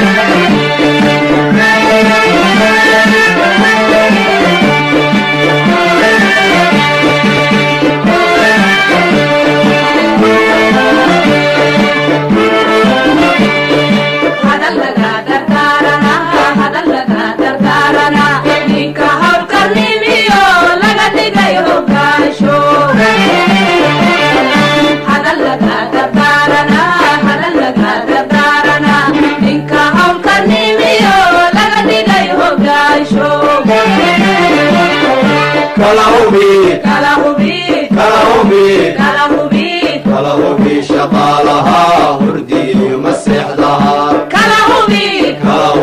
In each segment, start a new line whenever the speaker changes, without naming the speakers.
kala hubi kala hubi shaqaalaha hurdiyo maseexdaha kala hubi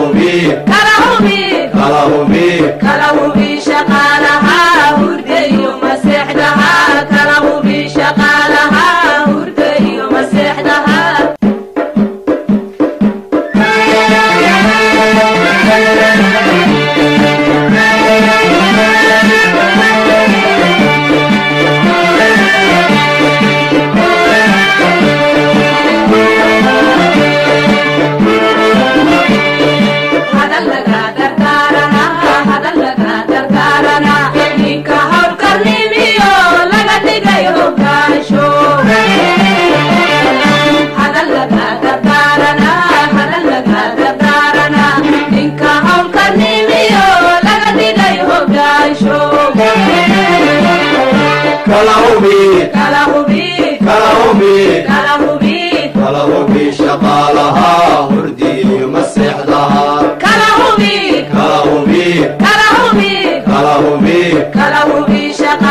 kala hubi kala hubi kala hubi kala hubi shaqaalaha hurdiyo maseexdaha kala hubi kala hubi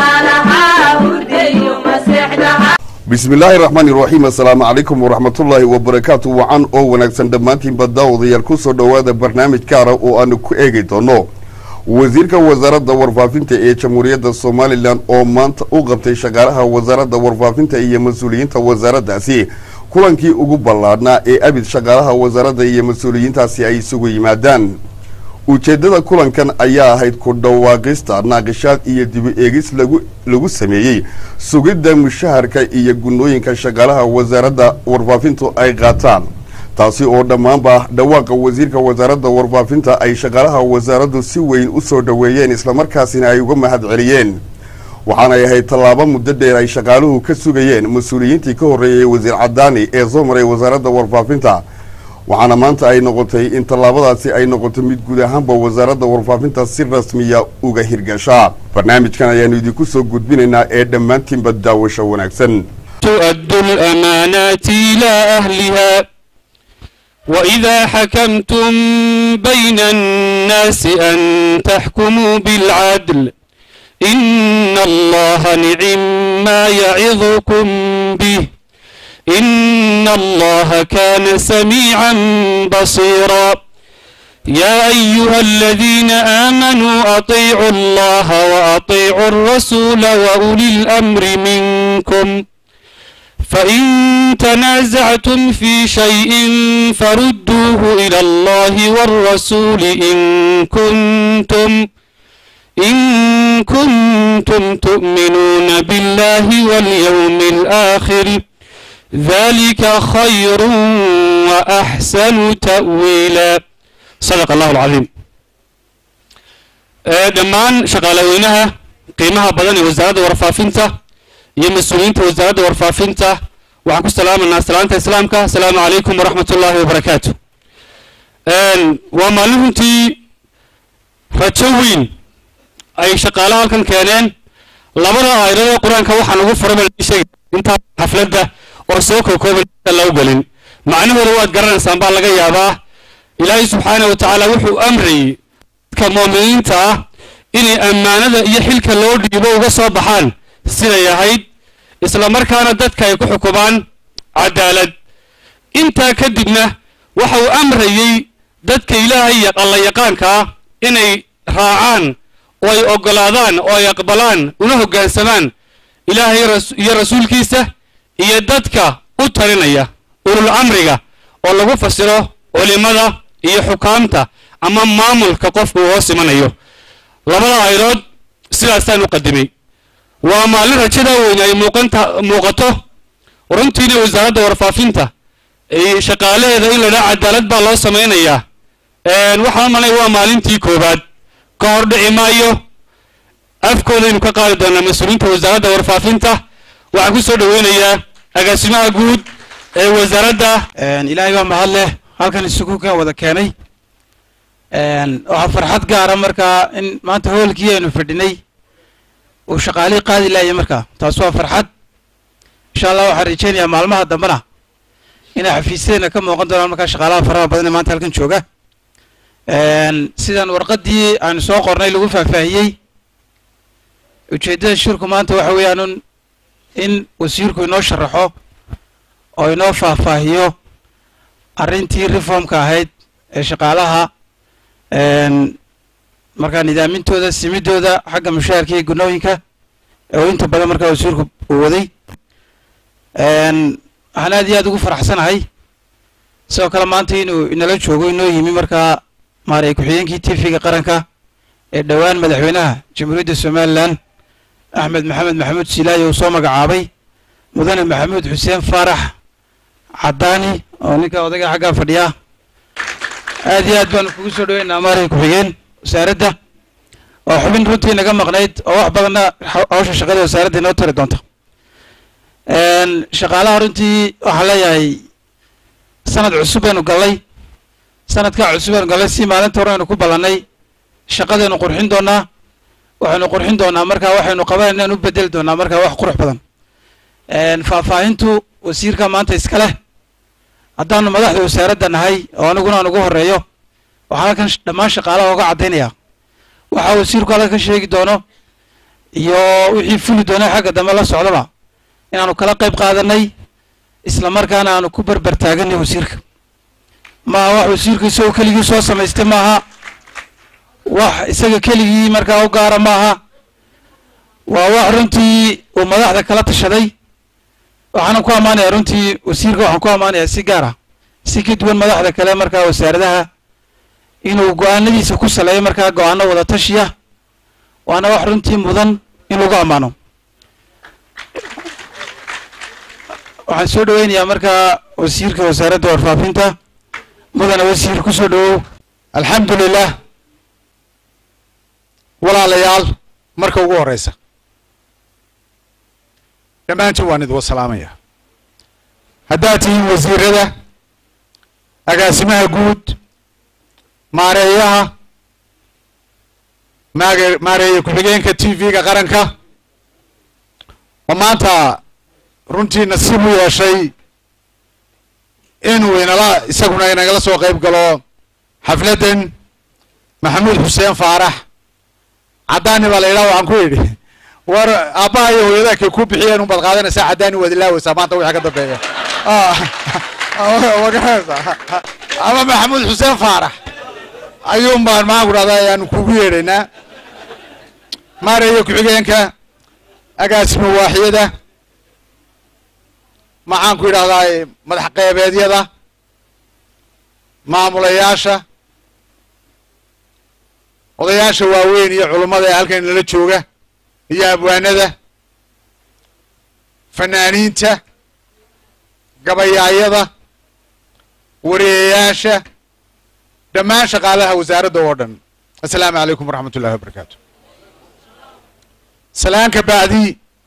bismi illaahi raxmaani raxiim assalaamu calaykum waraxmatullaahi wabarakaatu wacan oo wanaagsan dhammaantiinba daawadayaal ku soo dhowaada barnaamij gaara oo aanu ku eegi doono wasiirka wasaaradda warfaafinta ee jamhuuriyadda somalilan oo maanta u qabtay shaqaalaha wasaaradda warfaafinta iyo mas-uuliyiinta wasaaraddaasi kulankii ugu ballaadhnaa ee abid shaqaalaha wasaaradda iyo mas-uuliyiintaasi ay isugu yimaadaan ujeeddada kulankan ayaa ahayd ku dhawaaqista naaqishaad iyo dibu eegis lagu lagu sameeyey sugidda mushaharka iyo gunnooyinka shaqaalaha wasaaradda warfaafintu ay qaataan taasi oo dhammaanba dhawaaqa wasiirka wasaaradda warfaafinta ay shaqaalaha wasaaraddu si weyn u soo dhoweeyeen islamarkaasina ay uga mahad celiyeen waxaanay ahayd tallaabo muddo dheer ay shaqaaluhu ka sugayeen mas-uuliyiintii ka horreeyay wasiir cadaani ee soo maray wasaaradda warfaafinta waxaana maanta ay noqotay in tallaabadaasi ay noqoto mid guud ahaanba wasaaradda warfaafinta si rasmiya uga hirgashaa barnaamijkan ayaanu idinku soo gudbinaynaa ee dhammaantiinba daawasho wanaagsan
تؤدوا الأمانات إلى أهلها وإذا حكمتم بين الناس أن تحكموا بالعدل إن الله نعم ما يعظكم به إن الله كان سميعا بصيرا يا أيها الذين آمنوا أطيعوا الله وأطيعوا الرسول وأولي الأمر منكم فإن تنازعتم في شيء فردوه إلى الله والرسول إن كنتم إن كنتم تؤمنون بالله واليوم الآخر ذلك خير وأحسن تأويلا صدق الله العظيم dhammaan shaqaalaweynaha qiimaha badan ee wasaaradda warfaafinta iyo mas-uuliyiinta wasaaradda warfaafinta waxaan ku salaamaynaa salaanta islaamka asalaamu calaykum waraxmat ullaahi wabarakaatu waa maalin runtii rajo weyn ay shaqaalaha halkan keeneen labada aayadada qur-aanka waxaan ugu furay baa intaa xafladda oo soo kookooban lagu gelin macnahooda waad garanaysaan baa laga yaabaa ilaahay subxaana wa tacaala wuxuu amrayey dadka muuminiinta ah inay ammaanada iyo xilka loo dhiibo uga soo baxaan siday ahayd isla markaana dadka ay ku xukumaan cadaalad intaa kadibna waxa uu amrayey dadka ilaahay alla yaqaanka ah inay raacaan oo ay oggolaadaan oo ay aqbalaan una hoggaansamaan ilaahay iyo rasuulkiisa iyo dadka u talinaya ulul amriga oo lagu fasiro culimada iyo xukaamta ama maamulka qofku uu hoos imanayo labada aydood sidaasaan u qadimay waa maalin rajada weyn ay muuqanta muuqato runtiina wasaaradda warfaafinta shaqaalaheeda in la dhaha cadaalad baa loo samaynayaa waxaan malay waa maalintii koowaad ka hor dhici maayo afkoodaynu ka qaadi doonaa mas-uuliyiinta wasaaradda warfaafinta waxaan ku soo dhaweynayaa agaasimaha guud ee wasaaradda
ilaahay baa mahad leh halkan isugu ka wada keenay waxaa farxad gaara markaa in maanta hoolkii aynu fadhinay uu shaqaalihii qaadi laayay markaa taas waa farxad insha allah waxaan rajeynayaa maalmaha dambena inay xafiisyadeena ka muuqan doonaan markaa shaqaalaha faraha badan ee maanta halkan jooga sidaan warqaddii aanu soo qornay lagu faahfaahiyey ujeeddada shirku maanta waxa weeyaanun in wasiirku inoo sharaxo oo inoo faahfaahiyo arrintii reformka ahayd ee shaqaalaha markaa nidaamintooda simidooda xagga mushaharka iyo gunooyinka oo inta badan markaa wasiirku uu waday waxaan aad iyo aad ugu faraxsanahay sidoo kale maanta inuu inala joogo inoo yimi markaa maaray ku-xigeenkii tvga qaranka ee dhowaan madaxweynaha jamhuuriyadda somalilan axmed maxamed maxamuud silaayi uu soo magacaabay mudane maxamuud xuseen faarax caddaani oo ninka odayga xaggaa fadhiya aad iyo aad baanu kugu soo dhaweynaa maaray ku-xigeen wasaaradda oo xubin runtii naga maqnayd oo wax badanna hawsha shaqada wasaaradda inoo tari doonta shaqaalaha runtii waxaan leeyahay sanad cusub baynu gallay sanadkaa cusub baynu gallay si maalinta hore aynu ku ballannay shaqadaynu qurxin doonaa waxaynu qurxin doonaa markaa waxaynu qabanayna anu bedeli doonaa markaa wax qurux badan faahfaahintu wasiirka maanta iska leh haddaanu madaxda wasaaradda nahay oo aniguna aan ugu horeeyo waxaan halkan dhammaan shaqaalaha oga caddaynaya waxaa wasiirku halka ka sheegi doono iyo wixii fuli doona xagga dambe la socdaba inaanu kala qayb qaadanay isla markaana aanu ku berber taaganay wasiirka maaha wax wasiirku isagoo keligii soo samaystay maaha wax isaga keligii markaa u gaara maaha waa wax runtii uu madaxda kala tashaday waxaana ku ammaanaya runtii wasiirka waxaan ku ammaanayaa si gaara si ka duwan madaxda kale markaa wasaaradaha inuu go-aanadiisa ku saleeyo markaa go-aano wada tashiya waana wax runtii mudan in lagu ammaano waxaan soo dhaweynayaa markaa wasiirka wasaaradda warfaafinta mudane wasiir ku soo dhawow
alxamdu lilah walaalayaal marka ugu horeysa dhammaantiin waan idin wasalaamaya haddaad tihiin wasiirada agaasimaha guud maareeyaha maage maareeye ku-xigeenka t v-ga qaranka oo maanta runtii nasiib u yeeshay inuu inala isaguna inagala soo qayb galo xafladdan maxamuud xuseen faarax caddaani baa la yidhaha waxaan ku yidhi war aabbaha iyo hooyadaa kay ku bixiyeen unbaad qaadanaysaa caddaani waad ilaaweysaa maanta wixii ka dambeeya magaranaysaa ama maxamuud xuseen faarax ayuun baan maxaan ku dhahdaa ayaanu kugu yeedhaynaa maareeyo ku-xigeenka agaasima waaxyada maxaan ku yidhahdaa madax qeybeedyada maamulayaasha odayaasha waaweyn iyo culummada ee halkan nala jooga iyo abwaanada fanaaniinta gabayaayada wareeyayaasha dhammaan shaqaalaha wasaaradda oo dhan assalaamu calaykum waraxmat ullahi wabarakaatu salaanka bacdi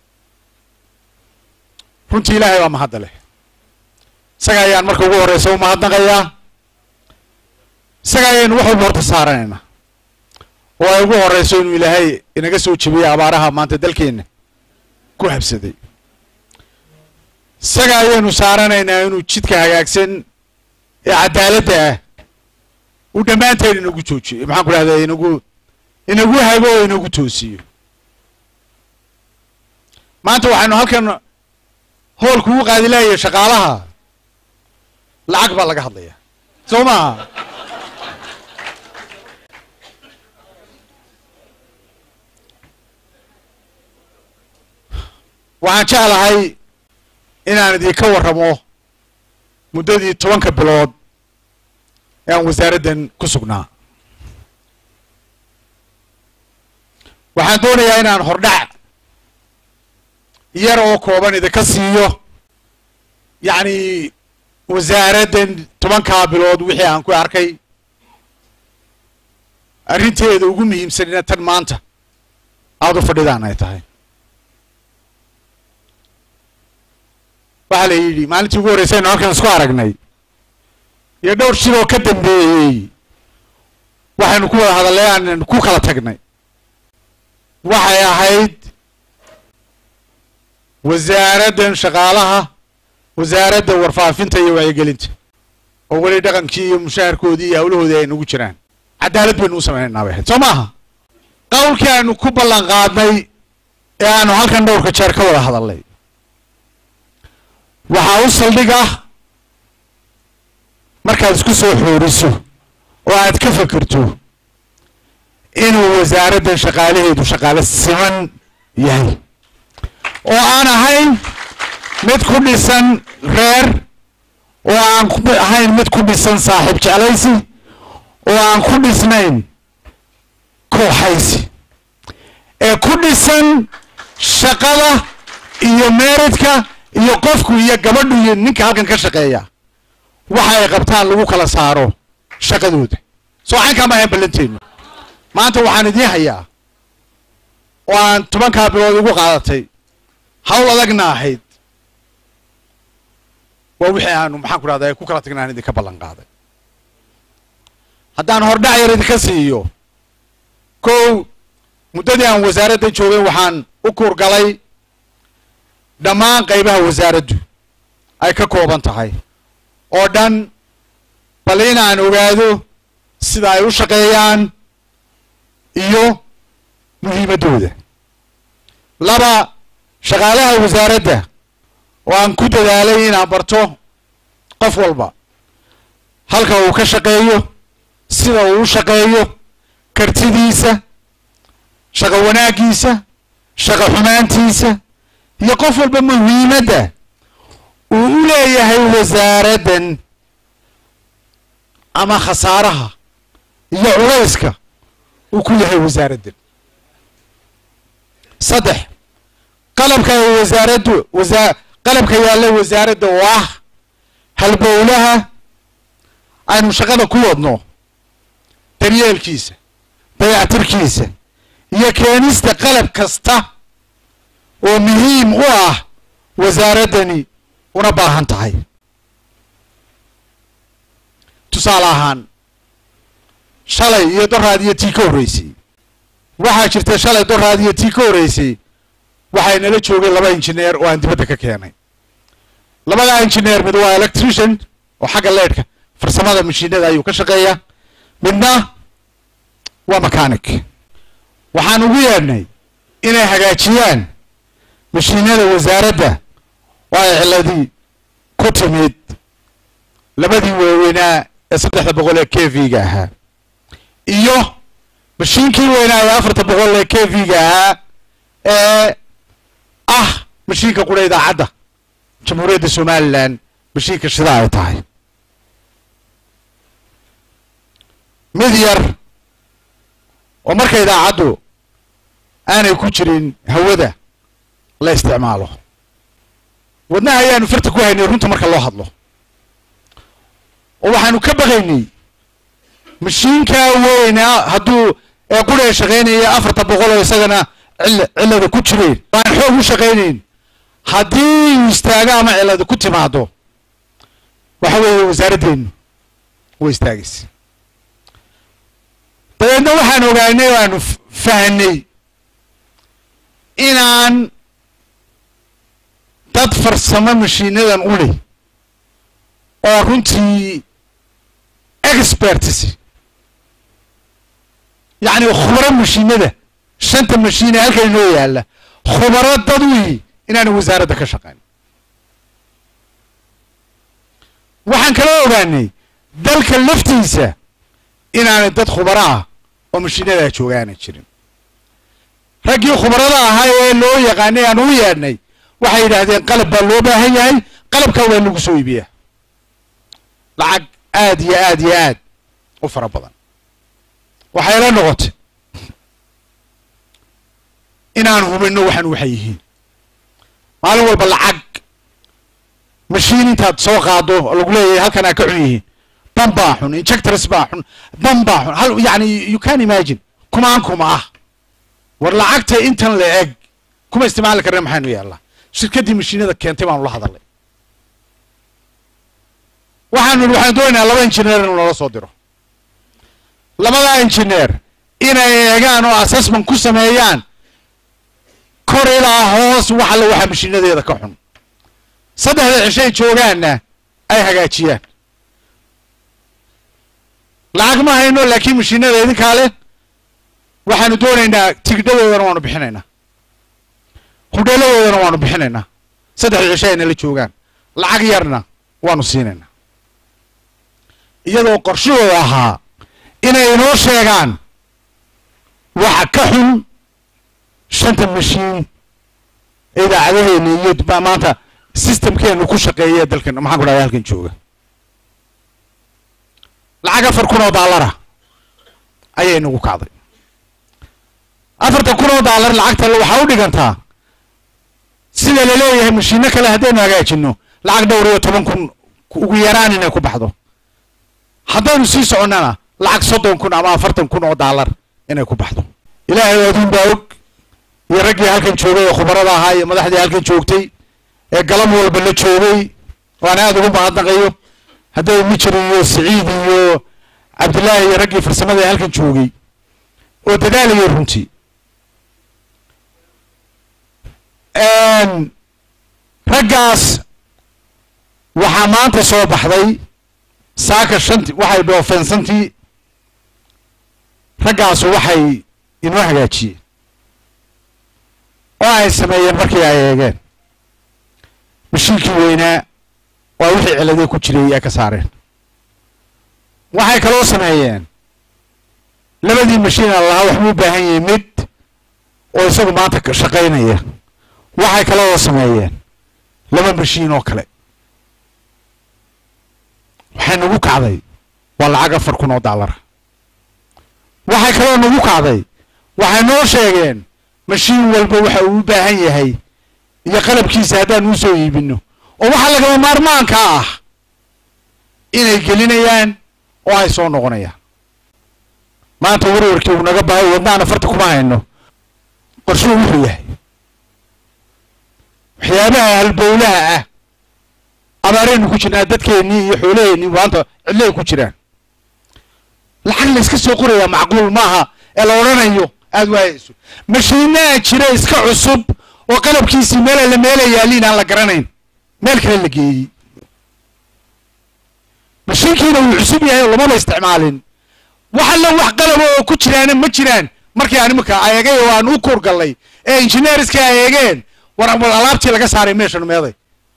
runtii ilaahay baa mahadda leh isaga ayaan marka ugu horeysa u mahadnaqayaa isaga ayaynu wax walba horta saaranaynaa oo ay ugu horeyso inuu ilaahay inaga soo jebiyey abaaraha maanta dalkeenna ku habsaday isaga ayaynu saaranaynaa inuu jidka hagaagsan ee cadaaladda ah uu dhammaanteen inagu joojiyo maxaan ku dhahdaa inagu inagu hago oo inagu toosiyo maanta waxaynu halkan hoolku ugu qaadilaaya shaqaalaha lacag baa laga hadlaya soo maaha waxaan jeclahay inaan idinka warramo muddadii tobanka bilood ee aan wasaaraddan ku sugnaa waxaan doonayaa inaan hordhac yar oo kooban idinka siiyo yacni wasaaraddan tobankaa bilood wixii aan ku arkay arrinteeda ugu muhiimsanina tan maanta aada u fadhidaan ay tahay waxaa la yidhi maalintii ugu horreysaynu halkan isku aragnay iyo dhowr shil oo ka dambeeyey waxaynu ku wada hadallay aan ku kala tagnay waxay ahayd wasaaraddan shaqaalaha wasaaradda warfaafinta iyo wacyigelinta oo weli dhaqankii iyo mushaharkoodii iyo hawlahoodii ay nagu jiraan cadaalad baynu u samaynaynaa bay ahayd soo maaha qowlkii aanu ku ballan qaadnay ee aanu halkan dhowrka jeer ka wada hadalnay waxaa u saldhig ah markaad isku soo xooriso oo aad ka fekerto inuu wasaaraddan shaqaalaheedu shaqaale siman yahay oo aan ahayn mid ku dhisan reer oo aan ku ahayn mid ku dhisan saaxiib jeclaysi oo aan ku dhisnayn kooxaysi ee ku dhisan shaqada iyo meeridka iyo qofku iyo gabadhu iyo ninka halkan ka shaqeeya waxa ay qabtaan lagu kala saaro shaqadooda soo caynkaa ma ahayn ballanteenu maanta waxaan idiin hayaa oo aan tobankaa bilood igu qaadatay hawl adagna ahayd waa wixii aanu maxaan ku dhahdaa ku kala tagna aan idinka ballan qaaday haddaan hordhac yar idinka siiyo kow muddadii aan wasaaradda joogay waxaan u kuurgalay dhammaan qaybaha wasaaraddu ay ka kooban tahay oo dhan bal in aan ogaado sida ay u shaqeeyaan iyo muhiimaddooda laba shaqaalaha wasaaradda oo aan ku dadaalay inaan barto qof walba halka uu ka shaqeeyo sida uu u shaqeeyo kartidiisa shaqo wanaaggiisa shaqo xumaantiisa iyo qof walba muhiimadda uu u leeyahay wasaaraddan ama khasaaraha iyo culayska uu ku yahay wasaaraddan saddex qalabka ay wasaaraddu wasa qalabka yaalla wasaaradda oo ah halbowlaha aynu shaqada ku wadno daryeelkiisa dayactirkiisa iyo keenista qalab kasta oo muhiim u ah wasaaraddani una baahan tahay tusaale ahaan shalay iyo doraad iyo tii ka horreysay waxaa jirta shalay doraad iyo tii ka horreysay waxay nala joogay laba injineer oo aan dibadda ka keenay labada injineer mid waa electrician oo xagga leedhka farsamada mashiinada ayuu ka shaqeeyaa midna waa mechanic waxaan ugu yeedhnay inay hagaajiyaan mashiinada wasaaradda oo ay ciladii ku timid labadii waaweynaa ee saddexda boqol ee k v-ga ahaa iyo mashiinkii weynaa ee afarta boqol ee k v-ga ahaa ee ah mashiinka qura idaacadda jamhuuriyadda somalilan mashiinka shida ay tahay mid yar oo marka idaacaddu aanay ku jirin hawada la isticmaalo wadnaha ayaanu farta ku haynay runta marka loo hadlo oo waxaanu ka baqaynay mashiinkaa weynaa hadduu ee quree shaqaynaya afarta boqol oo isagana cil cillada ku jireen waan xoog u shaqaynayn haddii uu istaago ama cillada ku timaado waxa weeye wasaaraddeenu way istaagaysa dabeedna waxaan ogaanay o aanu fahnay inaan dad farsamo mashiinadan u leh oo runtii experts yacni khubaro mashiinada shanta mashiine halkan inoo yaalla khubaro dad wihi inaanu wasaaradda ka shaqayn waxaan kala ogaanay dalka laftiisa inaanay dad khubaro ah oo mashiinadaa joogaana jirin raggii khubarada ahaa ee loo yaqaanay aan u yeedhnay waxay yidhaahdeen qalab baa loo baahan yahay qalabkaa waa lagu soo iibiyaa lacag aad iyo aad iyo aad u fara badan waxay la noqotay inaan hubinno waxaan waxay yihiin maalin walba lacag mashiin intaad soo qaado oo lagu leeyahay halkan aa ka xun yihiin ban baa xun injectors baa xun ban baa xun hal yani you can imagine kumaan kuma ah war lacagta intan la eg kuma isticmaali karna maxaynu yaallaa shirkaddii mashiinada keentay baanu la hadalnay waxaanu idhi waxaan doonaynaa laba injineer inuu nala soo diro labadaa injineer inay eegaan oo assessment ku sameeyaan kor ilaa hoos wax alle waxa mashiinadeeda ka xun saddexda cishay joogaanna ay hagaajiyaan lacag ma hayno laakiin mashiinada idinkaa leh waxaanu doonaynaa tigidhadoodana waanu bixinaynaa hudheeladoodana waanu bixinaynaa saddexda cisho ayna la joogaan lacag yarna waanu siinaynaa iyadoo qorshahooda ahaa inay inoo sheegaan waxa ka xun shanta mashiin ee idaacadaheena iyo ma- maanta systemkeenu ku shaqeeya dalkan maxaan ku dhahda halkan jooga lacag afar kun oo daalara ayay nagu kacday afartan kun oo daalar lacagta waxaa u dhigantaa sida laleeyahay mashiino kale haddaynu hagaajino lacag dhowr iyo toban kun ugu yaraan inay ku baxdo haddaynu sii soconnana lacag soddon kun ama afartan kun oo daalar inay ku baxdo ilaahay adduun baa og iyo raggii halkan joogay ee khubarada ahaa iyo madaxdii halkan joogtay ee galab walba la joogay waan aada ugu mahadnaqayo hadday mijir iyo siciid iyo cabdillaahi iyo raggii farsamada ee halkan joogay oo dadaalayay runtii raggaas waxaa maanta soo baxday saaka shanti waxay dhoofeensantii raggaasu waxay inoo hagaajiyeen oo ay sameeyeen markii ay eegeen mashiinkii weynaa waa wixii ciladee ku jiray ay ka saareen waxay kaloo sameeyeen labadii mashiin aan lahaa waxbuu u baahan yahay mid oo isagu maanta ka shaqaynaya waxay kaloo sameeyeen laba mashiin oo kale waxay nagu kacday waa lacag afar kun oo daalara waxay kaloo nagu kacday waxay noo sheegeen mashiin walba waxa uu u baahan yahay iyo qalabkiisa haddaan uu soo iibino oo waxaa lagama maarmaanka ah inay gelinayaan oo ay soo noqonayaan maanta warwarkii uu naga bahay wadnaana farta kuma hayno qorshuhu wuxuu yahay waxyaabaha halbowlaha ah abaaraynu ku jirnaa dadkeennii iyo xoolaheennii maanta cidlay ku jiraan lacag la iska soo qorayaa macquul maaha ee la odhanayo aada waayayso mashiinaa jira iska cusub oo qalabkiisii meela la meela yaaliin aan la garanayn meel kale la geeyey mashiinkiina wuu cusub yahay oo lamaba isticmaalin wax alla wax qalaba oo ku jiraana ma jiraan markii aan iminka eegay oo aan u kuurgallay ee injineeriska ay eegeen war war alaabtii laga saaray meeshan meeday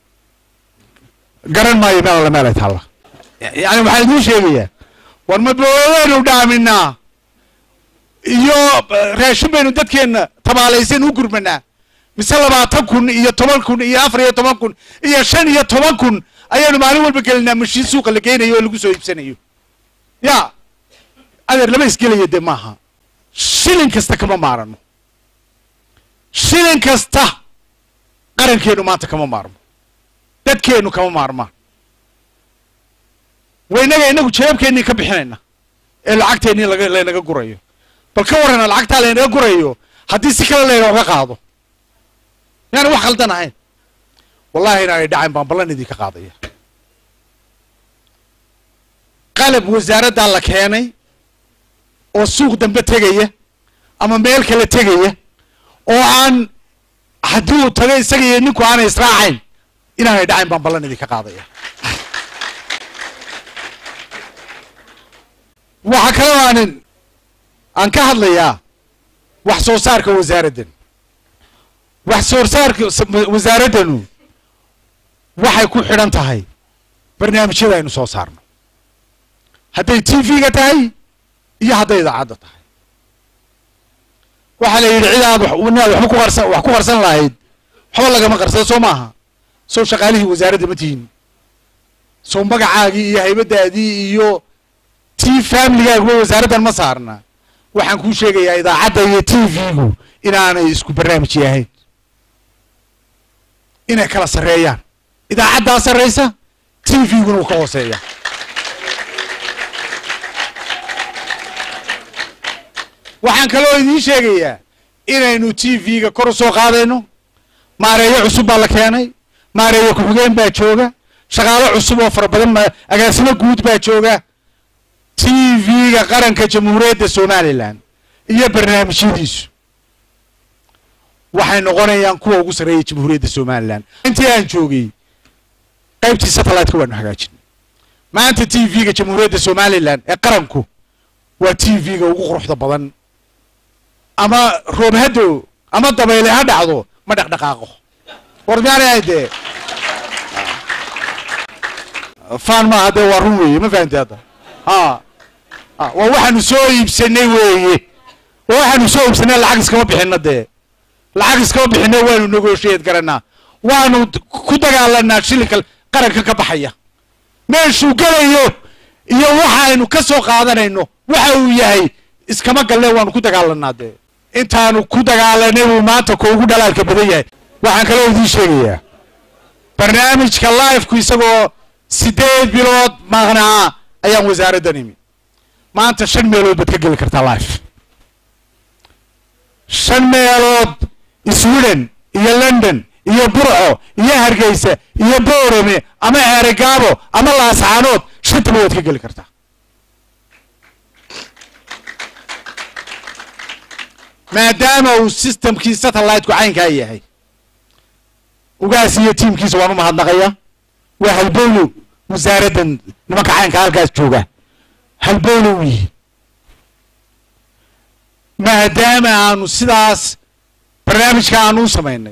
garan maayo meel alla meel ay taalla yani waxaan idiin sheegayaa war ma boowaynu dhaaminaa iyo raashin baynu dadkeenna tabaalaysan u gurmanaa mise labaatan kun iyo toban kun iyo afar iyo toban kun iyo shan iyo toban kun ayaanu maalin walba gelinaa mashiin suuqa la geynayo oo lagu soo iibsanayo ya adeer lama isgelayo dee maaha shilin kasta kama maarano shilin kasta qarankeenu maanta kama maarmo dadkeenu kama maarmaan waynaga inagu jeebkeennii ka bixinayna ee lacagteennii laga laynaga gurayo bal ka warrana lacagtaa laynaga gurayo haddii si kale laynaga qaado yaani wax khaldan ahayn wallahi inaanay dhacayn baan ballan idinka qaadaya qalab wasaaraddaa la keenay oo suuq dambe tegaya ama meel kale tegaya oo aan haddii uu tago isaga iyo ninku aanay israacayn inaanay dhacayn baan ballan idinka qaadaya waxaa kaloo aanin aan ka hadlayaa wax soo saarka wasaaraddan wax soo saarka wasaaraddanu waxay ku xidhan tahay barnaamijyada aynu soo saarno hadday t v-ga tahay iyo hadday idaacadda tahay waxaa la yidhi cid aad inaad waxba ku qarsan wax ku qarsan lahayd waxba lagama qarsado soo maaha sow shaqaalihii wasaaradda ma tihin sow magacaagii iyo haybadaadii iyo tii familigaaguba wasaaraddan ma saarna waxaan kuu sheegayaa idaacadda iyo t v-gu inaanay isku barnaamij yahayn inay kala sarreeyaan idaacaddaa sarraysa t v-guna uu ka hooseeya waxaan kaloo idiin sheegayaa inaynu t v-ga kor u soo qaadayno maareeyo cusub baa la keenay maareeyo ku-xigeen baa jooga shaqaalo cusub oo fara badan ma- agaasimo guud baa jooga t v-ga qaranka jamhuuriyadda somalilan iyo barnaamijyadiisu waxay noqonayaan kuwa ugu sarreeya jamhuuriyadda somalilan intii aan joogay qaybtii satellite-ka waanu hagaajinay maanta t v-ga jamhuuriyadda somalilan ee qaranku waa t v-ga ugu quruxda badan ama roob haddo ama dabayle ha dhacdo ma dhaqdhaqaaqo war miyaanay dee fan maaha dee waa run weeye ma fahamtay hadda ha ha waa waxaanu soo iibsanay weeye waa waxaanu soo iibsanay lacag iskama bixino dee lacag iskama bixino waanu negotiate garanaa waanu d- ku dagaalanaa shilinka qaranka ka baxaya meeshuu gelayo iyo waxaynu ka soo qaadanayno waxa uu yahay iskama galne waanu ku dagaalanaa dee intaanu ku dagaalanay buu maanta ko ugu dhalaalka badan yahay waxaan kaloo idiin sheegayaa barnaamijka liveku isagoo sideed bilood maqnaa ayaan wasaaraddan imi maanta shan meelood baad ka geli kartaa live shan meelood sweden iyo london iyo burco iyo hargeysa iyo boorame ama ceerigaabo ama laascaanood shantaba waad ka geli kartaa maadaama uu systemkii satellite-ku caynkaa yahay ugaas iyo tiimkiisa waan u mahadnaqaya waa halbowlow wasaaraddan nimanka caynka halkaas jooga halbowlow yihi maadaama aanu sidaas barnaamijka aanu u samaynay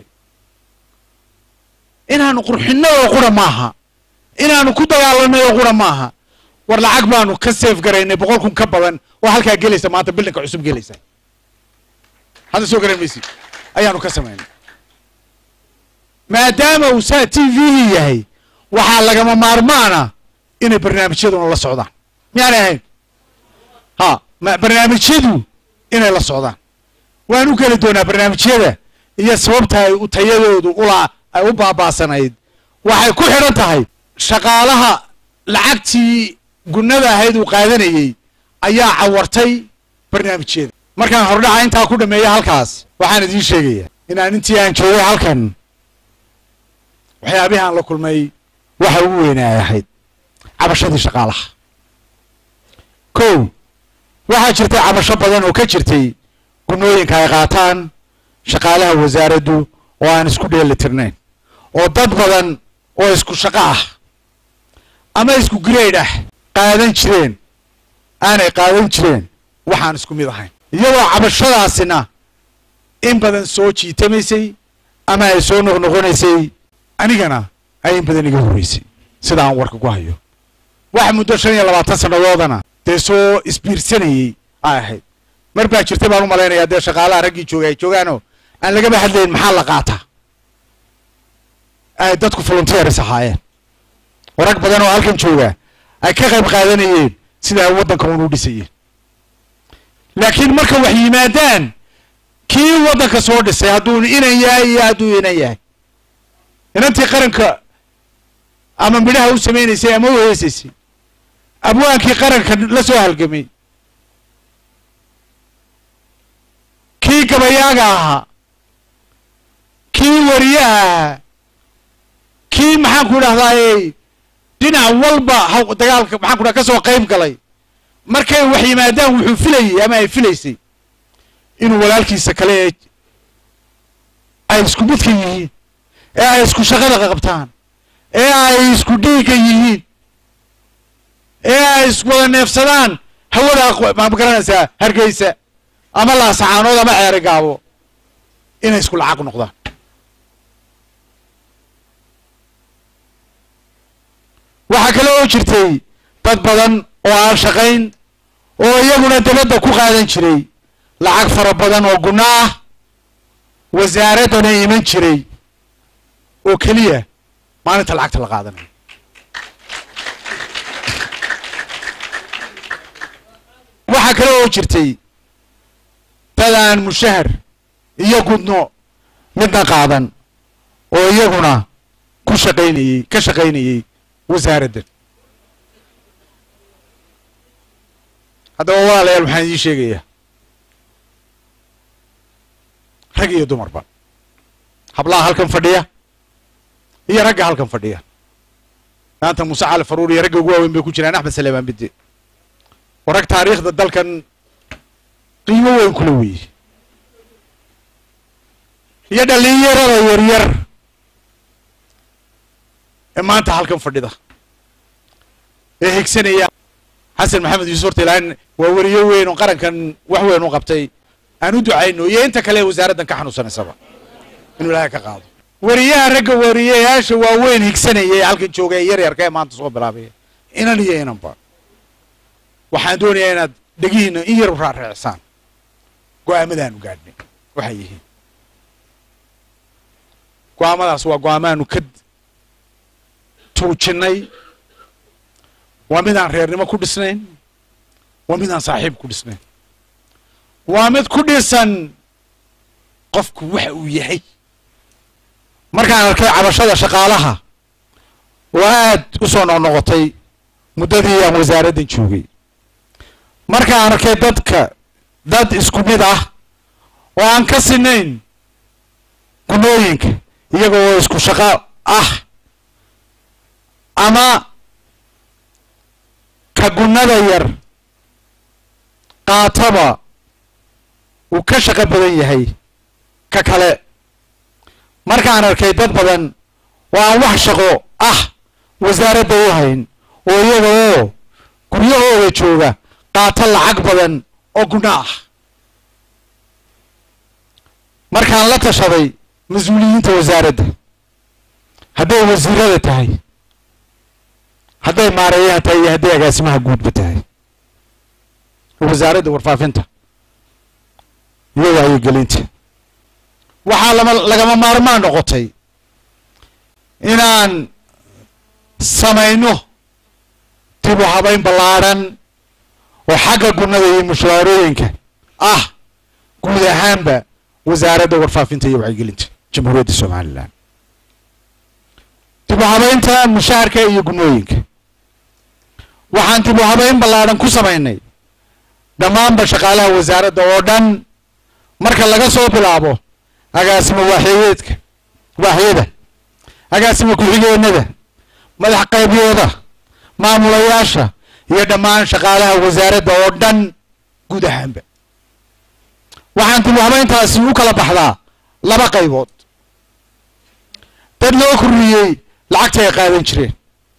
inaanu qurxinno oo qura maaha inaanu ku dagaalanay oo qura maaha war lacag baanu ka seef garaynay boqol kun ka badan oo halkaa gelaysa maanta bildinka cusub gelaysa hadda soo garan maysid ayaanu ka samaynay maadaama uu saa t v yahay waxaa lagama maarmaana inay barnaamijyaduna la socdaan miyaanay ahayn ha ma barnaamijyadu inay la socdaan waan u geli doonaa barnaamijyada iyo sababta ay u tayadoodu ula ay u baabaasanayd waxay ku xidhan tahay shaqaalaha lacagtii gunnada ahayd uu qaadanayey ayaa cawartay barnaamijyada markaan hordhaca intaa ku dhameeya halkaas waxaan idiin sheegayaa inaan intii aan joogay halkan waxyaabihii aan la kulmay waxa ugu weynaay ahayd cabashadii shaqaalaha kow waxaa jirtay cabasho badan oo ka jirtay gunooyinka ay qaataan shaqaalaha wasaaraddu oo aan isku dheeli tirnayn oo dad badan oo isku shaqo ah ama isku grade ah qaadan jireen aanay qaadan jireen waxaan isku mid ahayn iyadoo cabashadaasina in badan soo jiitamaysay ama ay soo noqnoqonaysay anigana ay in badan iga horreysay sida aan warka ku hayo wax muddo shan iyo labaatan sannadoodana dee soo isbiirsanayey ay ahayd mar baa jirtay baan u malaynayaa dee shaqaalaha raggii joogay ay joogaanoo aan lagaba hadlayn maxaa la qaataa ay dadku volunteers ahaayeen oo rag badan oo halkan jooga ay ka qayb qaadanayeen sida ay waddanka unu dhisayeen laakiin marka wax yimaadaan kii waddanka soo dhisay hadduu inan yahay iyo hadduu inan yahay inantii qaranka ama midhaha u samaynaysay ama u heesaysay abwaankii qaranka la soo halgamay kii gabayaaga ahaa kii wariyaha ahaa kii maxaan ku idhahdaayey dhinac walba haw dagaalka maxaan ku dhaha ka soo qayb galay markay wax yimaadaan wuxuu filayey ama ay filaysay inuu walaalkiisa kale ee ay isku midka yihiin ee ay isku shaqada qabtaan ee ay isku dhiigga yihiin ee ay iswada neefsadaan hawada ma garanaysaa hargeysa ama laasacaanood ama ceeri gaabo inay isku lacag noqdaan waxaa kale oo jirtay dad badan oo aan shaqayn oo iyaguna dabadda ku qaadan jiray lacag fara badan oo gunno ah wasaaraddana iman jiray oo keliya maalinta lacagta la qaadanayo waxaa kale oo jirtay dad aan mushahar iyo gudno midna qaadan oo iyaguna ku ku shaqaynayey ka shaqaynayey wasaaraddan haddaba walaalayaal waxaan idiin sheegayaa rag iyo dumarba hablaha halkan fadhiya iyo ragga halkan fadhiya maanta muuse cali faruur iyo ragga ugu waaweyn bay ku jiraan axmed saleemaan bidde oo rag taariikhda dalkan qiimo weyn kula weeye iyo dhalinyarada yaryar ee maanta halkan fadhida ee higsanaya xasan maxamed yuusuf horta ilaahin waa weriyo weyn oo qarankan wax weyn u qabtay aan u ducayno iyo inta kale ee wasaaraddan ka xanuunsanaysaba inuu ilaahay ka qaado weriyaha ragga weriyayaasha waaweyn higsanaya ee halkan jooga ee yaryarka ee maanta soo bilaabaya inan iyo inanba waxaan doonayaa inaad dhegihiina in yar u raarreecsaan go-aamadaanu gaadhnay waxay yihiin go-aamadaas waa go-aamaanu ka tuujinnay waa midaan reernimo ku dhisnayn waa midaan saaxiib ku dhisnayn waa mid ku dhisan qofku waxa uu yahay markaan arkay cabashada shaqaalaha oo aad u soo noqnoqotay muddadii aan wasaaraddan joogay markaan arkay dadka dad isku mid ah oo aan ka sinayn gunooyinka iyaga oo isku shaqo ah ama ka gunnada yar qaataba uu ka shaqo badan yahay ka kale markaan arkay dad badan oo aan wax shaqo ah wasaaradda u hayn oo iyaga oo guryahooda jooga qaato lacag badan oo gunno ah markaan la tashaday mas-uuliyiinta wasaaradda hadday wasiirada tahay hadday maareeyaha tahay iyo hadday agaasimaha guudba tahay wasaaradda warfaafinta iyo wacyigelinta waxaa lama lagama maarmaan noqotay inaan samayno dib u habayn ballaadhan oo xagga gunnada iyo mushaarooyinka ah guud ahaanba wasaaradda warfaafinta iyo wacyigelinta jamhuuriyadda somalilan dib u habaynta mushaharka iyo gunnooyinka waxaan dib u habayn ballaadhan ku samaynay dhammaanba shaqaalaha wasaaradda oo dhan marka laga soo bilaabo agaasimo waaxyadeedka waaxyada agaasimo ku-xigeenada madax qaybyooda maamulayaasha iyo dhammaan shaqaalaha wasaaradda oo dhan guud ahaanba waxaan dib u habayntaasi u kala baxdaa laba qaybood dad loo korriyey lacagta ay qaadan jireen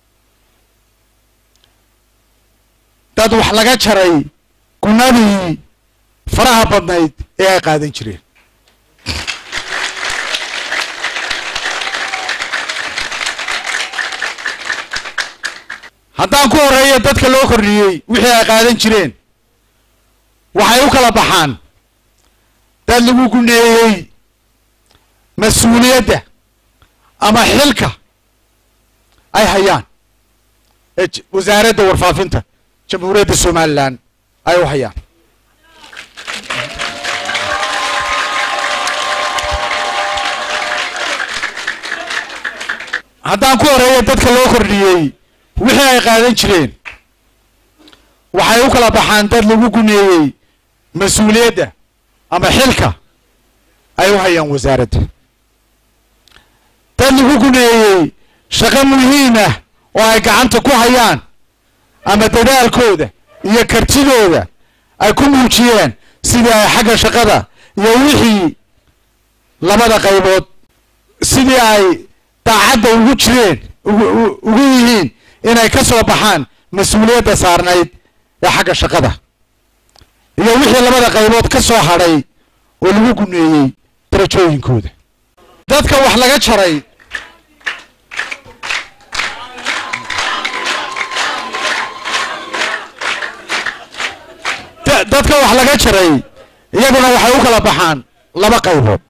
dad wax laga jaray gunnadii faraha badnayd ee ay qaadan jireen haddaan ku horeeyo dadka loo kordhiyey wixii ay qaadan jireen waxay u kala baxaan dad lagu guneeyey mas-uuliyadda ama xilka ay hayaan ee wasaaradda warfaafinta jamhuuriyadda somalilan ay u hayaan haddaan ku horeeyo dadka loo kordhiyey wixii ay qaadan jireen waxay u kala baxaan dad lagu guneeyey mas-uuliyadda ama xilka ay u hayaan wasaaradda dad lagu guneeyey shaqo muhiim ah oo ay gacanta ku hayaan ama dadaalkooda iyo kartidooda ay ku muujiyeen sidii ay xagga shaqada iyo wixii labada qaybood sidii ay daacadda ugu jireen ugu yihiin inay ka soo baxaan mas-uuliyadda saarnayd ee xagga shaqada iyo wixii labada qaybood ka soo hadhay oo lagu guneeyey darajooyinkooda dadka wax laga jaray dadka wax laga jaray iyaguna waxay u kala baxaan laba qaybood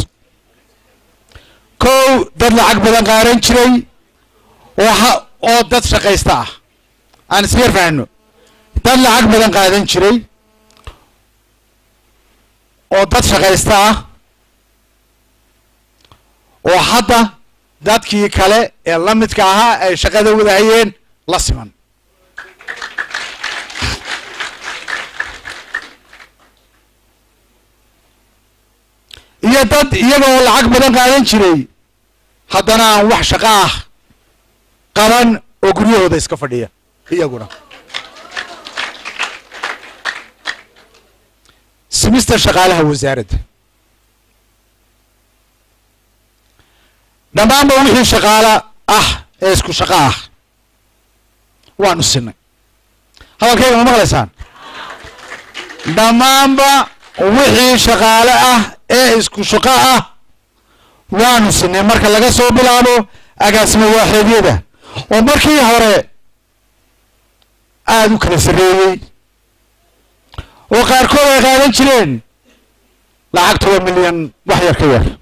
kow dad lacag badan qaaran jiray oo ha oo dad shaqaysta ah aan isyar fahno dad lacag badan qaadan jiray oo dad shaqaysta ah oo hadda dadkii kale ee la midka ahaa ay shaqada wadahayeen la siman iyo dad iyagoo lacag badan qaadan jiray haddana aan wax shaqo ah qaban oo guryahooda iska fadhiya iyaguna simista shaqaalaha wasaaradda dhammaanba wixii shaqaalo ah ee isku shaqo ah waanu sinay hadalkayga ma maqlaysaan dhammaanba wixii shaqaale ah ee isku shaqo ah waanu sinay marka laga soo bilaabo agaasimo waaxeedyada oo markii hore aada u kala sarreeyey oo qaarkood ay qaadan jireen lacag toban milyan wax yar ka yar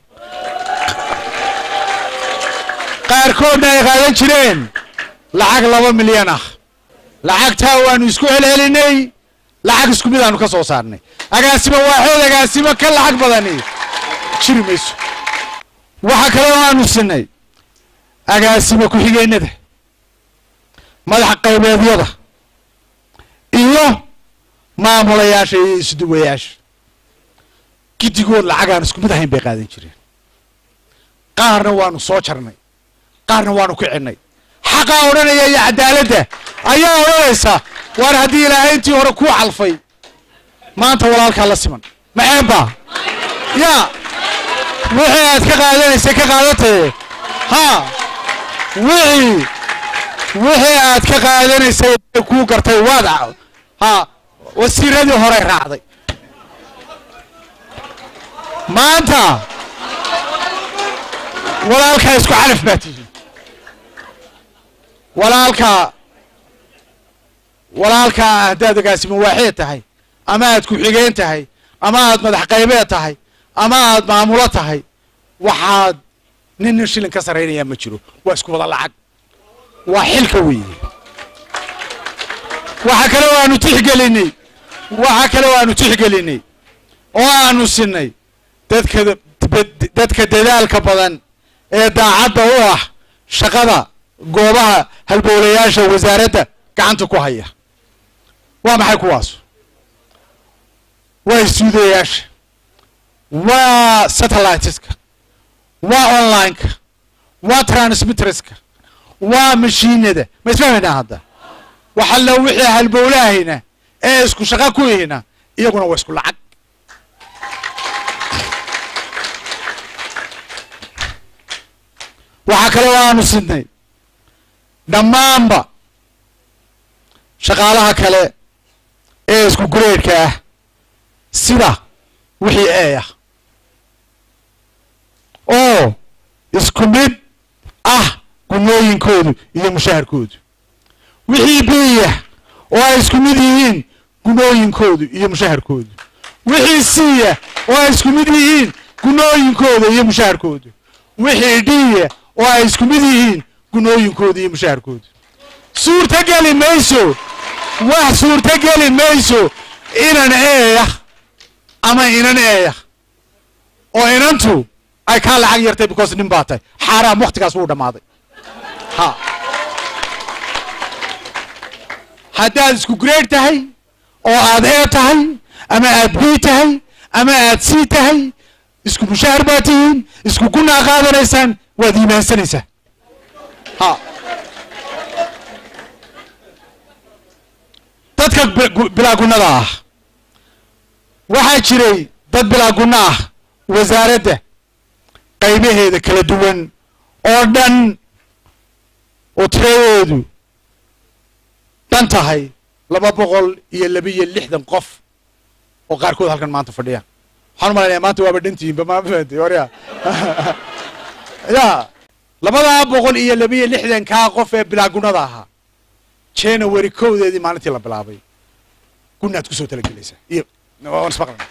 qaarkoodna ay qaadan jireen lacag laba milyan ah lacagtaa waanu isku celcelinay lacag isku mid aanu ka soo saarnay agaasimo waaxeed agaasimo ka lacag badani jiri mayso waxa kale oo aanu sinay agaasimo ku-xigeenada madax qaybeedyada iyo maamulayaasha iyo isduwayaasha giddigood lacag aan isku mid ahayn bay qaadan jireen qaarna waanu soo jarnay qaarna waanu kicinnay xaqaa odhanaya iyo cadaaladda ayaa odhanaysa waar haddii ilaahay intii hore kuu calfay maanta walaalkaa la siman maxeebba ya wixii aad ka qaadanaysay ka qaadataye ha wixii wixii aad ka qaadanaysay kuu gartay waad ha wasiiradii hore raacday maanta walaalkaa isku calaf baa tihiin walaalkaa walaalkaa haddaad agaasimo waaxeed tahay ama aad ku-xigeen tahay ama aad madax qaybeed tahay ama aad maamulo tahay waxaad nin nin shilin ka sarraynayaa ma jiro waa isku wada lacag waa xilka weeye waxa kale oo aanu tixgelinay waxa kale oo aanu tixgelinay oo aanu sinay dadka dadka dadaalka badan ee daacadda u ah shaqada goobaha halbowlayaasha wasaaradda gacanta ku haya waa maxay kuwaas waa istuudayaasha waa satelliteska waa online-ka waa transmitterska waa mashiinada ma isfahmaynaa hadda waxalla wixii halbowlahayna ee isku shaqo ku ihina iyaguna waa isku lacag waxaa kale oo aanu sidnay dhammaanba shaqaalaha kale ee isku gureedhka ah sida wixii ee ah oo isku mid ah gunooyinkoodu iyo mushaharkoodu wixii biya oo ay isku mid yihiin gunooyinkoodu iyo mushaharkoodu wixii siya oo ay isku mid yihiin gunooyinkooda iyo mushaharkoodu wixii dhiya oo ay isku mid yihiin gunooyinkooda iyo mushaharkoodu suurtogeli mayso wax suurtogeli mayso inan eeyah ama inan eeyah oo inantu ay kaa lacag yartay because nin baa tahay xaaraam waktigaas wuu dhammaaday ha haddaad isku grade tahay oo aad ee tahay ama aad b tahay ama aad c tahay isku mushaahar baa tihiin isku gunaa qaadanaysaan waad iimaansanaysaa ha dadka bilaa gunnada ah waxaa jiray dad bilaa gunno ah wasaaradda qaybaheeda kala duwan oo dhan oo tiradoodu dhan tahay laba boqol iyo labiyo lixdan qof oo qaarkood halkan maanta fadhiyaan waxaan u malaynayaa maanta waaba dhantihiinba ma fahamtay warya ya labadaa boqol iyo labiyo lixdankaa qof ee bilaa gunnada ahaa january kowdeedii maalintii la bilaabay gunaad kusoo talagelaysaa iyo waan ismaqlana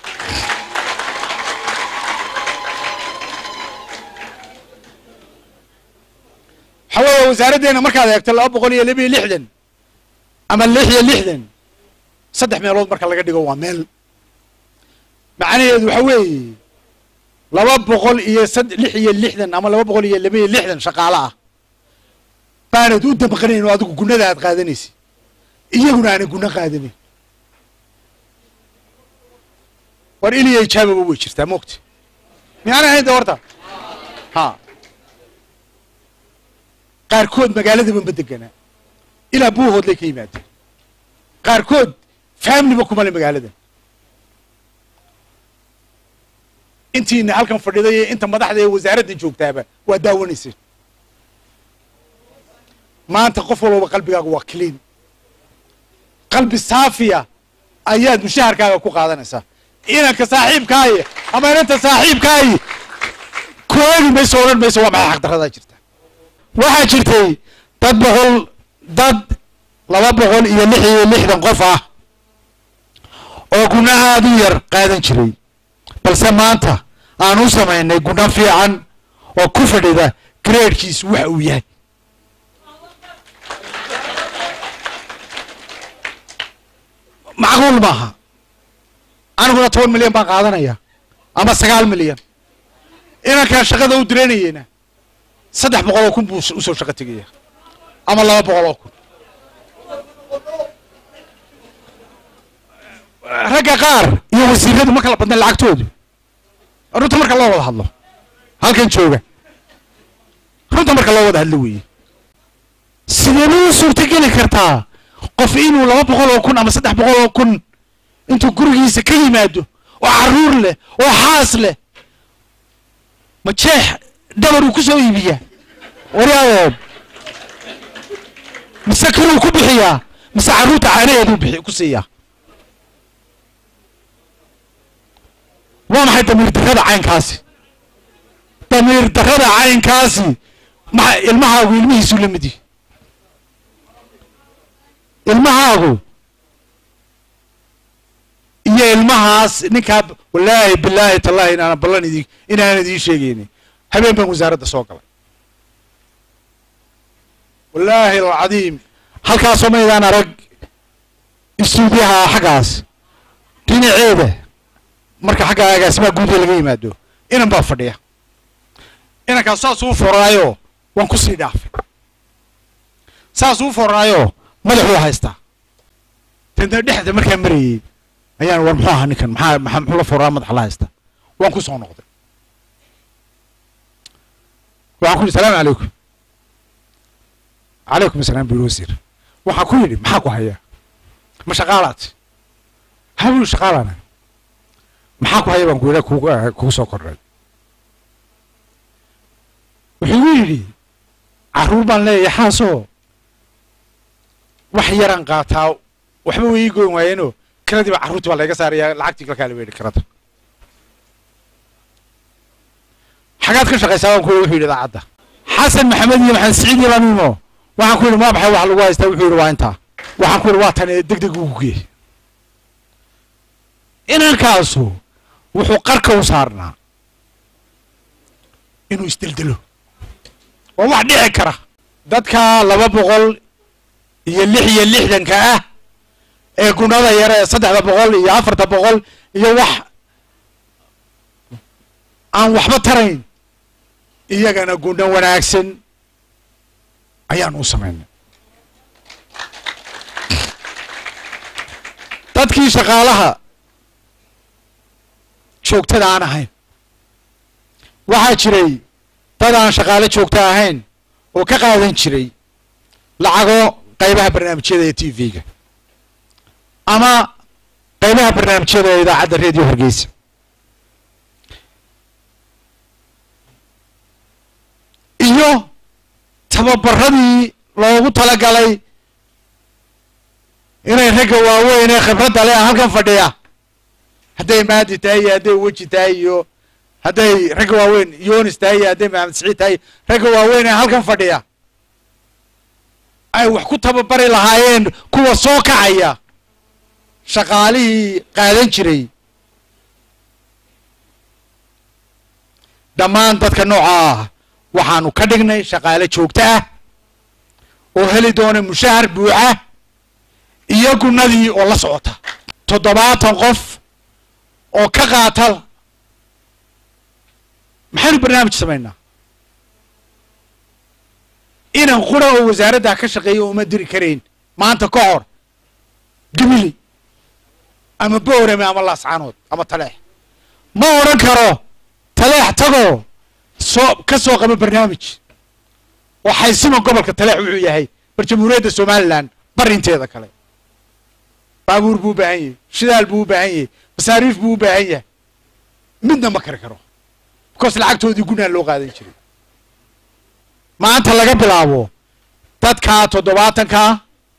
waxaa weeye wasaaraddeena markaad eegto laba boqol iyo labiyo lixdan ama lix iyo lixdan saddex meelood marka laga dhigo waa meel macnaheedu waxa weeye laba boqol iyo sad lix iyo lixdan ama laba boqol iyo laba iyo lixdan shaqaale ah baanad u damqanayn oo adigu gunada aad qaadanaysa iyaguna aanay guna qaadanayn war iliya ijaababa way jirtaa moogta miyaana ahayn de horta ha qaarkood magaaladaba ma deganaa ilaa buuhoodlay ka yimaadeen qaarkood faamliba kuma le magaaladan intiina halkan fadhiday iyo inta madaxda ee wasaaradda joogtaaba waa daawanayseen maanta qof walbaba qalbigaaga waa clean qalbi saafiya ayaad mushaharkaaga ku qaadanaysaa inanka saaxiibkaayi ama inanta saaxiibkaayi ku eegi mayso odhan mayso waa maxay xaqdaradaa jirta waxaa jirtay dad boqol dad laba boqol iyo lix iyo lixdan qof ah oo guna aada u yar qaadan jiray balse maanta aan u samaynay guna fiican oo ku fadhida graadkiisu waxa uu yahay macquul maaha aniguna toban milyan baan qaadanaya ama sagaal milyan inankaan shaqada u diranayeyna saddex boqol oo kun buu usoo shaqo tegaya ama laba boqol oo kun ragga qaar iyo wasiiradu ma kala badna lacagtoodu runta marka loo wada hadlo halkan jooga runta marka loo wada hadlo weeye sideebay u suurtogeli kartaa qof inuu laba boqol oo kun ama saddex boqol oo kun intuu gurigiisa ka yimaado oo carruur leh oo xaas leh ma jeex dhabar uu ku soo iibiyaa waryaadoob mise kiruu ku bixiyaa mise carruurta caanaheeduu bixi ku siiyaa waa maxay damiir darrada caynkaasi damiir darrada caynkaasi maxa ilmahaagu ilmihiisuu la mid yihi ilmahaagu iyo ilmahaas ninkaa wallaahi bilaahi tallaahi inaanan ballan idi inaanan idiin sheegaynin habeen baan wasaaradda soo galay wallaahi alcadiim halkaasoo maydaan arag istuudiyaha xaggaas dhinaceeda marka xagga agaasimaha guuda laga yimaado inan baa fadhiya inankaas saas uu foraayo waan kusii dhaafay saas uu foraayo madaxuu haystaa dantna dhexda markaa marayey ayaan war muxuu ahaa ninkan maxaa maxaa muxuu la foraa madaxa la haystaa waan ku soo noqday waxaan ku yidhi salaamu calaykum calaykum asalaam buu wasiir waxaan ku yidhi maxaa ku hayaa ma shaqaalaad habuu shaqaalana maxaa ku haya baan ku yidha kugu kugu soo kordhay wuxuu igu yidhi carruur baan leeyahay xaasoo wax yaraan qaataa waxba way ii goyn waayeenoo kiradii baa carruurtii baa layga saarayaa lacagtii kalkaa la weydhi kirada xagaad ka shaqaysaa baan ku yidhi wuxuu yidhi idaacadda xasan maxamed iyo maxamed siciid iyo lamiimo waxaan ku yidhi maa maxay wax lagu haystaa wuxuu yidhi waa intaa waxaan ku yidhi waa tan ee deg deg ugu geey inankaasu wuxuu qarka u saarnaa inuu isdeldelo waa wax dhici kara dadka laba boqol iyo lix iyo lixdanka ah ee gunada yare ee saddexda boqol iyo afarta boqol iyo wax aan waxba tarayn iyagana guna wanaagsan ayaan u samaynay dadkii shaqaalaha joogtada aan ahayn waxaa jiray dad aan shaqaale joogto ahayn oo ka qaadan jiray lacago qaybaha barnaamijyada ee t v-ga ama qaybaha barnaamijyada ee idaacadda redio hargeysa iyo tababaradii loogu talagalay inay ragga waaweyn ee khibradda leh halkan fadhiya hadday maadi tahay iyo hadday weji tahay iyo hadday ragga waaweyn yonis tahay iyo hadday maxamed siciid tahay ragga waaweyn ee halkan fadhiya ay wax ku tababari lahaayeen kuwa soo kacaya shaqaalihii qaadan jiray dhammaan dadka nooca ah waxaanu ka dhignay shaqaale joogto ah oo heli doona mushahar buuxa iyo gunadii oo la socota toddobaatan qof oo ka qaata maxaynu barnaamij samaynaa inan qura oo wasaaraddaa ka shaqeeya uma diri karayn maanta ka hor gibili ama boorame ama laascaanood ama taleex ma odhan karo taleex tagoo soo ka soo qaba barnaamij oo xaysima gobolka taleex wuxuu yahay bar jamhuuriyadda somalilan barinteeda kale baabuur buu u baahan yahay shidaal buu u baahan yahay masaariif buu u baahan yahay midna ma kari karo because lacagtoodii gunaan loo qaadan jiray maanta laga bilaabo dadkaa toddobaatankaa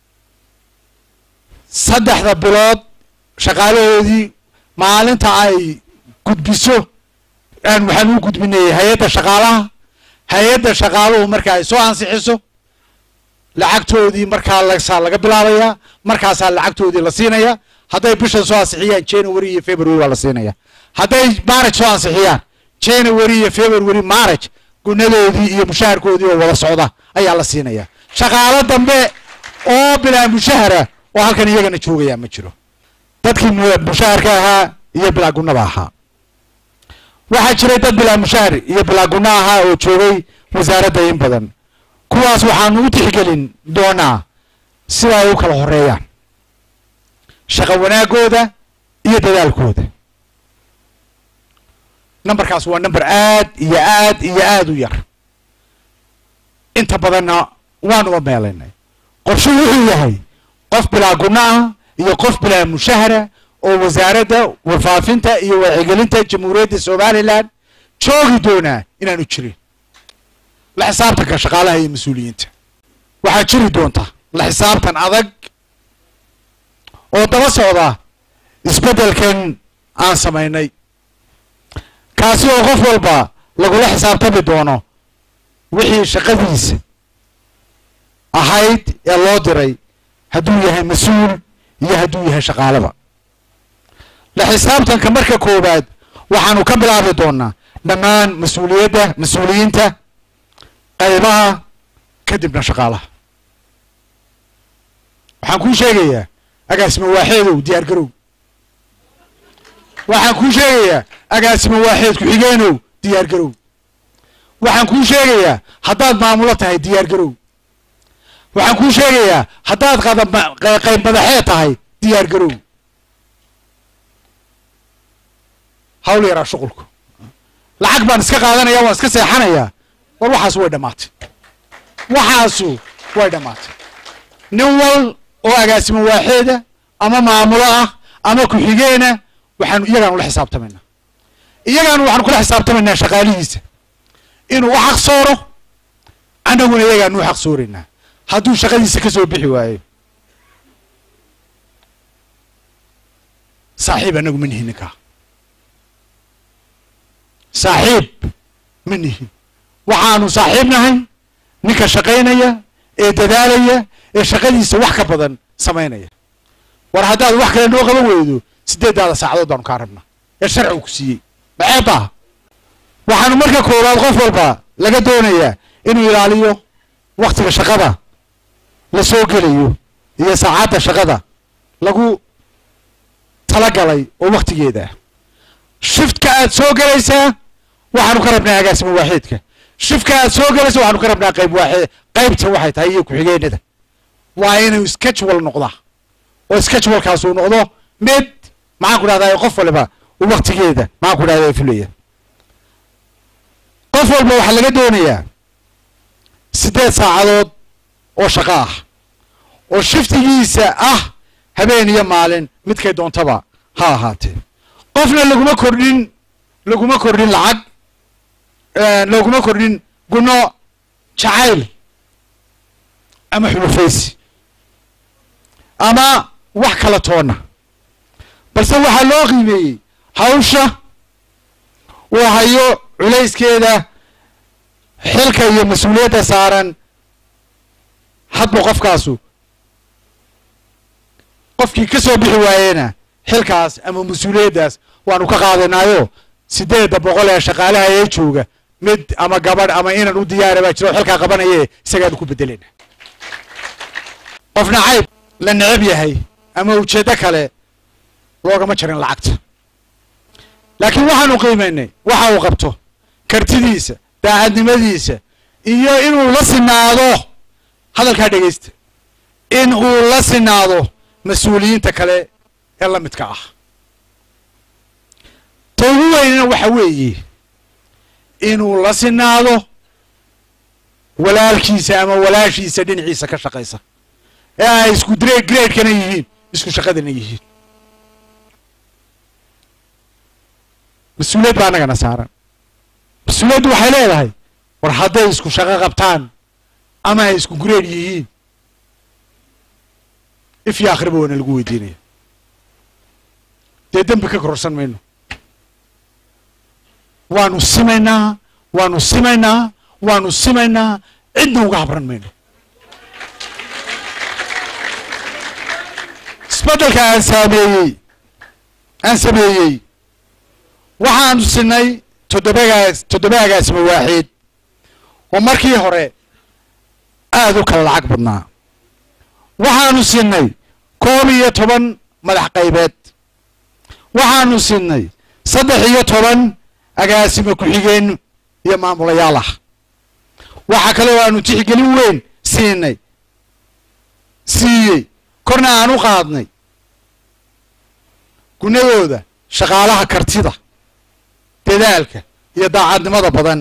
saddexda bilood shaqaalahoodii maalinta ay gudbiso aan waxaan u gudbinayay hay-adda shaqaalaha hay-adda shaqaaluhu marka ay soo ansixiso lacagtoodii markaa lasaa laga bilaabayaa markaasaa lacagtoodii la siinaya hadday bishan soo ansixiyaan january iyo february waa la siinaya hadday maraj soo ansixiyaan january iyo february maraj gunadoodii iyo mushaharkoodii oo wada socda ayaa la siinaya shaqaalo dambe oo bilaa mushahara oo halkan iyagana joogayaa ma jiro dadkii mushaharka ahaa iyo bilaa gunada ahaa waxaa jiray dad bilaa mushahar iyo bilaa guna ahaa oo joogay wasaaradda in badan kuwaas waxaanu u tixgelin doonaa sida ay u kala horeeyaan shaqo wanaagooda iyo dadaalkooda numberkaas waa number aad iyo aad iyo aad u yar inta badanna waanuba meelaynay qorshe wuxuu yahay qof bilaa guna ah iyo qof bilaa mushahara oo wasaaradda warfaafinta iyo wacyigelinta jamhuuriyadda somalilan joogi doonaa inaanu jirin la xisaabtanka shaqaalaha iyo mas-uuliyiinta waxaa jiri doonta la xisaabtan adag oo daba socda isbeddelkan aan samaynay kaasi oo qof walba lagula xisaabtami doono wixii shaqadiisa ahayd ee loo diray hadduu yahay mas-uul iyo hadduu yahay shaqaaleba la xisaabtanka marka koowaad waxaanu ka bilaabi doonaa dhammaan mas-uuliyadda mas-uuliyiinta qaybaha kadibna shaqaalaha waxaan kuu sheegayaa agaasimo waaxeedow diyaar garow waxaan kuu sheegayaa agaasimo waaxeed ku-xigeenow diyaar garow waxaan kuu sheegayaa haddaad maamulo tahay diyaar garow waxaan kuu sheegayaa haddaad qayb madaxeed tahay diyaar garow hawl yaraa shuqulku lacag baan iska qaadanaya waan iska seexanayaa war waxaasu way dhammaatay waxaasu way dhammaatay nin wal oo agaasimo waaxeeda ama maamulo ah ama ku-xigeena waxaanu iyagaanu la xisaabtamaynaa iyagaanu waxaanu kula xisaabtamaynaa shaqaalihiisa inuu u xaq sooro annaguna iyagaanu u xaq sooraynaa hadduu shaqadiisa ka soo bixi waayo saaxiib annagu ma nihin ninkaa saaxiib ma nihin waxaanu saaxiib nahay ninka shaqaynaya ee dadaalaya ee shaqadiisa wax ka badan samaynaya war haddaad wax kale noo qaban weydo sideeddaada saacadood baanu kaa rabnaa ee sharcigu ku siiyey maxeeb ah waxaanu marka koowaad qof walba laga doonayaa inuu ilaaliyo waktiga shaqada la soo gelayo iyo saacadda shaqada lagu talagalay oo waktigeeda ah shiftka aad soo gelaysaa waxaanu ka rabnaa agaasimo waaxeedka shifka aad soo gelaysa waxaanu ka rabnaa qayb waaxeed qaybta waxay tahay iyo ku-xigeenada waa inuu schedule noqdaa oo schedulekaas uu noqdo mid maxaan ku dhahdaa qof waliba uu waktigeeda maxaan ku dhahdaa fulaya qof walba waxaa laga doonayaa siddeed saacadood oo shaqo ah oo shiftigiisa ah habeen iyo maalin midkay doontaba ha ahaatee qofna laguma kordhin laguma kordhin lacag laguma kordhin guno jacayl ama xulufaysi ama wax kala toona balse waxaa loo qiimeeyey hawsha uu hayo culayskeeda xilka iyo mas-uuliyadda saaran hadba qofkaasu qofkii ka soo bixi waayena xilkaas ama mas-uuliyaddaas waanu ka qaadanaayo siddeedda boqol ee shaqaalaha ee jooga mid ama gabadh ama inan u diyaara baa jira oo xilkaa qabanaye isagaanu ku bedelena qofna cayb la necab yahay ama ujeeddo kale loogama jarin lacagta laakiin waxaanu qiimaynay waxa uu qabto kartidiisa daacadnimadiisa iyo inuu la sinaado hadalkaa dhegaysta in uu la sinaado mas-uuliyiinta kale ee la midka ah ta ugu weynina waxa weeye inuu la sinaado walaalkiisa ama walaashiisa dhinaciisa ka shaqaysa ee ay isku dre gradekana yihiin isku shaqadana yihiin mas-uuliyad baa annagana saaran mas-uuliyaddu waxay leedahay war hadday isku shaqo qabtaan ama ay isku grade yihiin ifyo akhriba waana lagu weydiinaya dee dembi ka kororsan mayno waanu simaynaa waanu simaynaa waanu simaynaa cidna uga habran mayno isbeddelka aan saameeyey aan sameeyey waxaanu sinay toddobagaas toddobaagaasma waaxiid oo markii hore aada u kala lacag badnaa waxaanu sinay koob iyo toban madax qaybeed waxaanu sinay saddex iyo toban agaasima ku-xigeen iyo maamulayaal ah waxaa kale oo aanu tixgelin weyn siinay siiyey korna aan u qaadnay gunadooda shaqaalaha kartida dadaalka iyo daacadnimada badan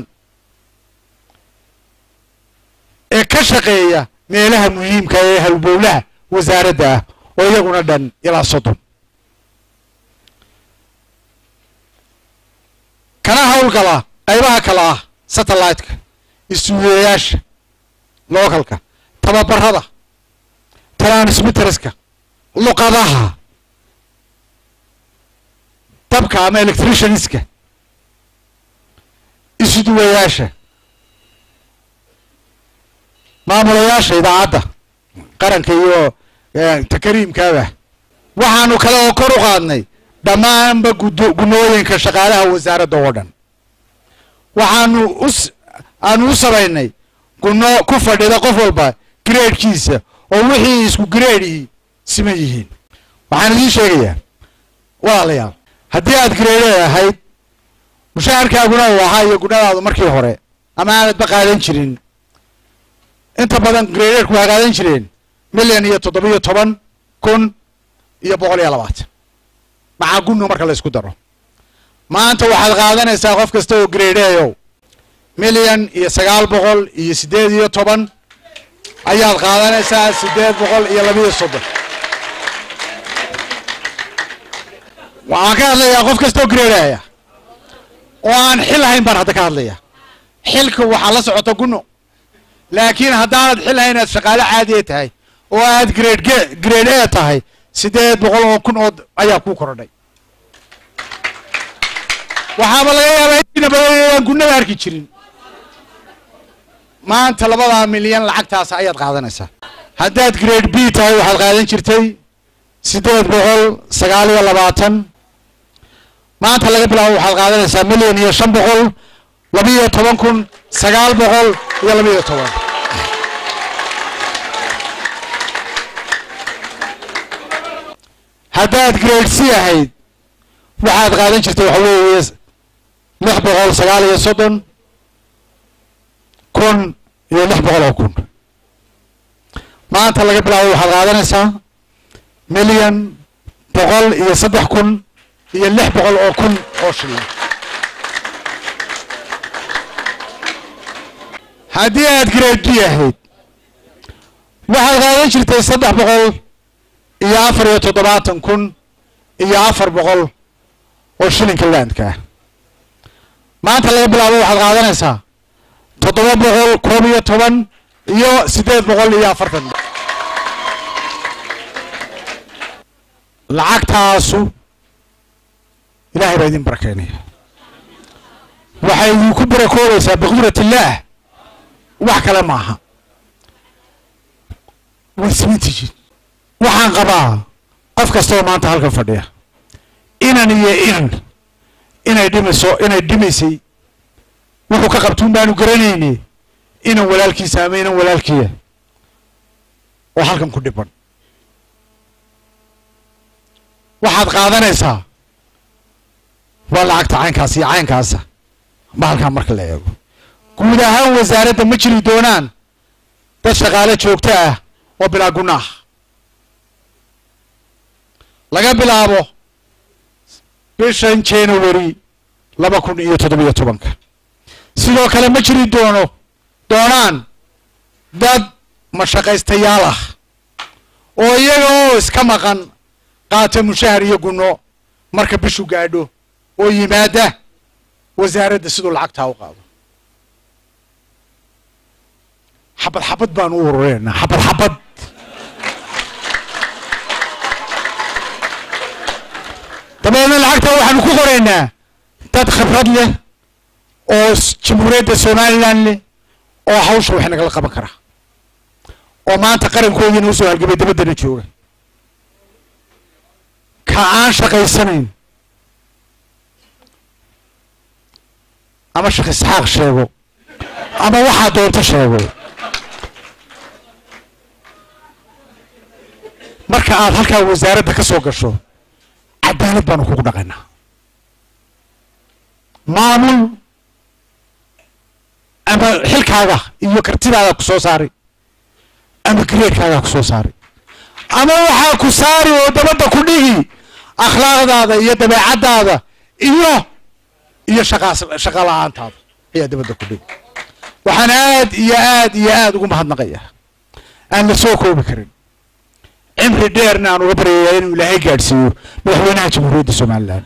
ee ka shaqeeya meelaha muhiimka ee halbowlaha wasaaradda ah oo iyaguna dhan ilaa soddon kana howlgala qaybaha kale ah satellite-ka isuuyayaasha localka tababarada transmitterska luqadaha dabka ama electricianska isuduwayaasha maamulayaasha idaacadda qaranka iyo takariimkaaba waxaanu kale oo kor u qaadnay dhammaanba gudo gunooyinka shaqaalaha wasaaradda oo dhan waxaanu us aanu u samaynay guno ku fadhida qof walba gradekiisa oo wixii isku gradehi siman yihiin waxaan idiin sheegayaa walaalayaal haddii aad grade ahayd mushaharkaaguna uu ahaa iyo gunadaadu markii hore ama aanadba qaadan jirin inta badan gradeedku waa qaadan jireen milyan iyo toddobiyo toban kun iyo boqol iyo labaatan maxaa gunno marka la isku daro maanta waxaad qaadanaysaa qof kasta oo gradeeyow milyan iyo sagaal boqol iyo siddeed iyo toban ayaad qaadanaysaa siddeed boqol iyo labiyo soddon waxaan ka hadlayaa qof kasta oo gradeaya oo aan xil hayn baan hadda ka hadlaya xilka waxaa la socota gunno laakiin haddaanad xil hayn aad shaqaale caadiya tahay oo aad grade ge grade a tahay siddeed boqol oo kun oo ayaa kuu korodhay waxaaba laga yaabaa intiina badan inaan gunnada arki jirin maanta labadaa milyan lacagtaas ayaad qaadanaysaa haddaad grade b tahay waxaad qaadan jirtay siddeed boqol sagaal iyo labaatan maanta laga bilaabo waxaad qaadanaysaa milyan iyo shan boqol labiyo toban kun sagaal boqol iyo labiyo toban haddaad grade c ahayd waxaad qaadan jirtay waxa weeye lix boqol sagaal iyo soddon kun iyo lix boqol oo kun maanta laga bilaabo waxaad qaadanaysaa milyan boqol iyo saddex kun iyo lix boqol oo kun oo shilin haddii aad grade b ahayd waxaad qaadan jirtay saddex boqol iyo afar iyo toddobaatan kun iyo afar boqol oo shilinka landka ah maanta laga bilaabo waxaad qaadanaysaa toddoba boqol koob iyo toban iyo siddeed boqol iyo afartan lacagtaasu ilaahay baa idin barakeynaya waxay idinku barakoobaysaa biqudrat illaah wax kale maaha way simantihiin waxaan qabaa qof kastoo maanta halkan fadhiya inan iyo inan inay dhimayso inay dhimaysay wuxuu ka qabtuun baanu garanayne inan walaalkiisa ama inan walaalkiya oo halkan ku dhiban waxaad qaadanaysaa waa lacagta caynkaas iyo caynkaasa bahalkaa marka la eego guud ahaan wasaaradda ma jiri doonaan dad shaqaale joogto ah oo bilaa guna ah laga bilaabo bishan january laba kun iyo toddobiyo tobanka sidoo kale ma jiri doono doonaan dad mashaqaystayaal ah oo iyaga oo iska maqan qaata mushahar iyo gunno marka bishu gaadho oo yimaada wasaaradda siduu lacagtaa u qaado xabad xabad baan u urureynaa xabad xabad dabeedna lacagtaa waxaanu ku qoraynaa dad khibrad leh oo jamhuuriyadda somalilan leh oo hawsha wax nagala qaban kara oo maanta qarankoodiina usoo halgamay dabaddana jooga ka aan shaqaysanayn ama sheekh isxaaq sheego ama waxaa doonto sheego marka aad halkaa wasaaradda ka soo gasho cadaalad baanu kugu dhaqaynaa maamul ama xilkaaga iyo kartidaada ku soo saari ama gareerkaagaa ku soo saari ama waxaa ku saari oo dabadda ku dhigi akhlaaqdaada iyo dabeecaddaada iyo iyo shaqaas shaqa la-aantaada ayaa dabadda ku dhigi waxaan aad iyo aad iyo aad ugu mahadnaqayaa aan la soo koobi karin cimri dheerna aan uga baryayaa inuu ilaahay gaadhsiiyo madaxweynaha jamhuuriyadda somalilan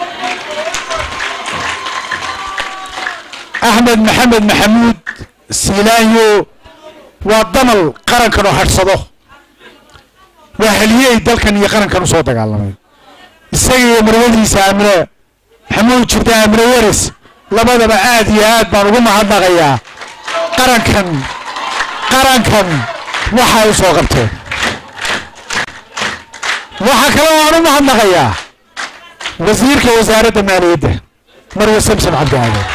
axmed maxamed maxamuud siilaanyo waa damal qarankan oo hadhsado waa haliyey dalkan iyo qarankan u soo dagaalamay isaga iyo marwadiisa amre maxamuud jirta amre waris labadaba aad iyo aad baan ugu mahadnaqayaa qarankan qarankan waxay u soo qabteen waxaa kale oo aan u mahadnaqayaa wasiirka wasaaradda maaliyadda marwe samson cabdiaaden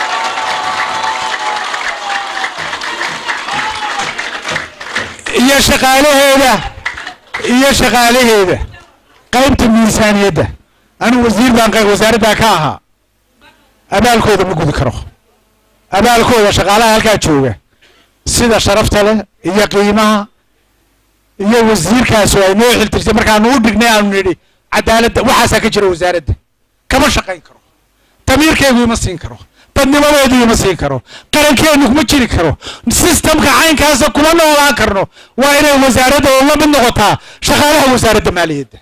iyo shaqaalaheeda iyo shaqaalaheeda qaybta miisaaniyadda anigu wasiir baan wasaaraddaa ka ahaa abaalkooda ma gudi karo abaalkooda shaqaalaha halkaa jooga sida sharafta leh iyo qiimaha iyo wasiirkaas oo ay noo xiltirtay markaanu u dhignay aanu nidhi cadaaladda waxaasaa ka jira wasaaradda kama shaqayn karo damiirkeygu ima siin karo dadnimadeedu ima siin karo qarankeenu kuma jiri karo sistamka caynkaasa kuma noolaan karno waa inay wasaaradda oo la mid noqotaa shaqaalaha wasaaradda maaliyadda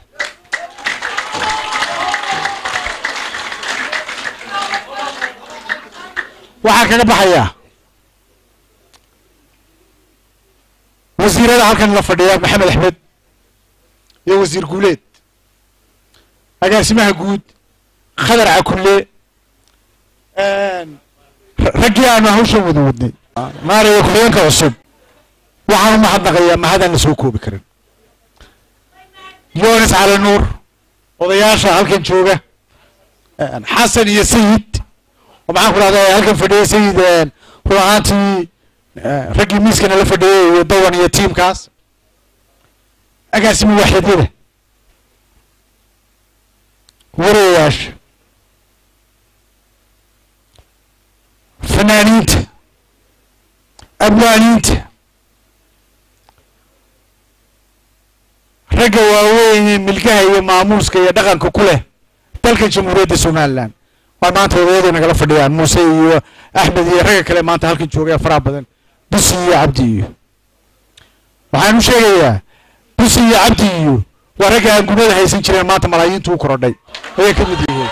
waxaa kaga baxayaa wasiirada halkan la fadhiya maxamed axmed iyo wasiir guuleed agaasimaha guud khadar cakulle raggii aanu hawshan wada wadnay maaraya ku-xigeenka cusub waxaan u mahadnaqayaa mahadaan la soo koobi karin yonis cali nuur odayaasha halkan jooga xasan iyo sayid oo maxaan ku dhahdaa halkan fadhiya sayid run ahaantii raggii miiskana la fadhiyay iyo dawan iyo tiimkaas agaasima waaxidyada warayayaasha fanaaniinta abwaaniinta ragga waaweyn ee milkaha iyo maamuuska iyo dhaqanka ku leh dalka jamhuuriyadda somalilan waa maanta odayadu nagala fadhiyaan muuse iyo axmed iyo ragga kale maanta halkan joogaya faraha badan busi iyo cabdi iyo waxaan u sheegayaa busi iyo cabdi iyo waa ragga aan gumada haysan jireen maanta malaayiintu u korodhay ayay ka mid yihiin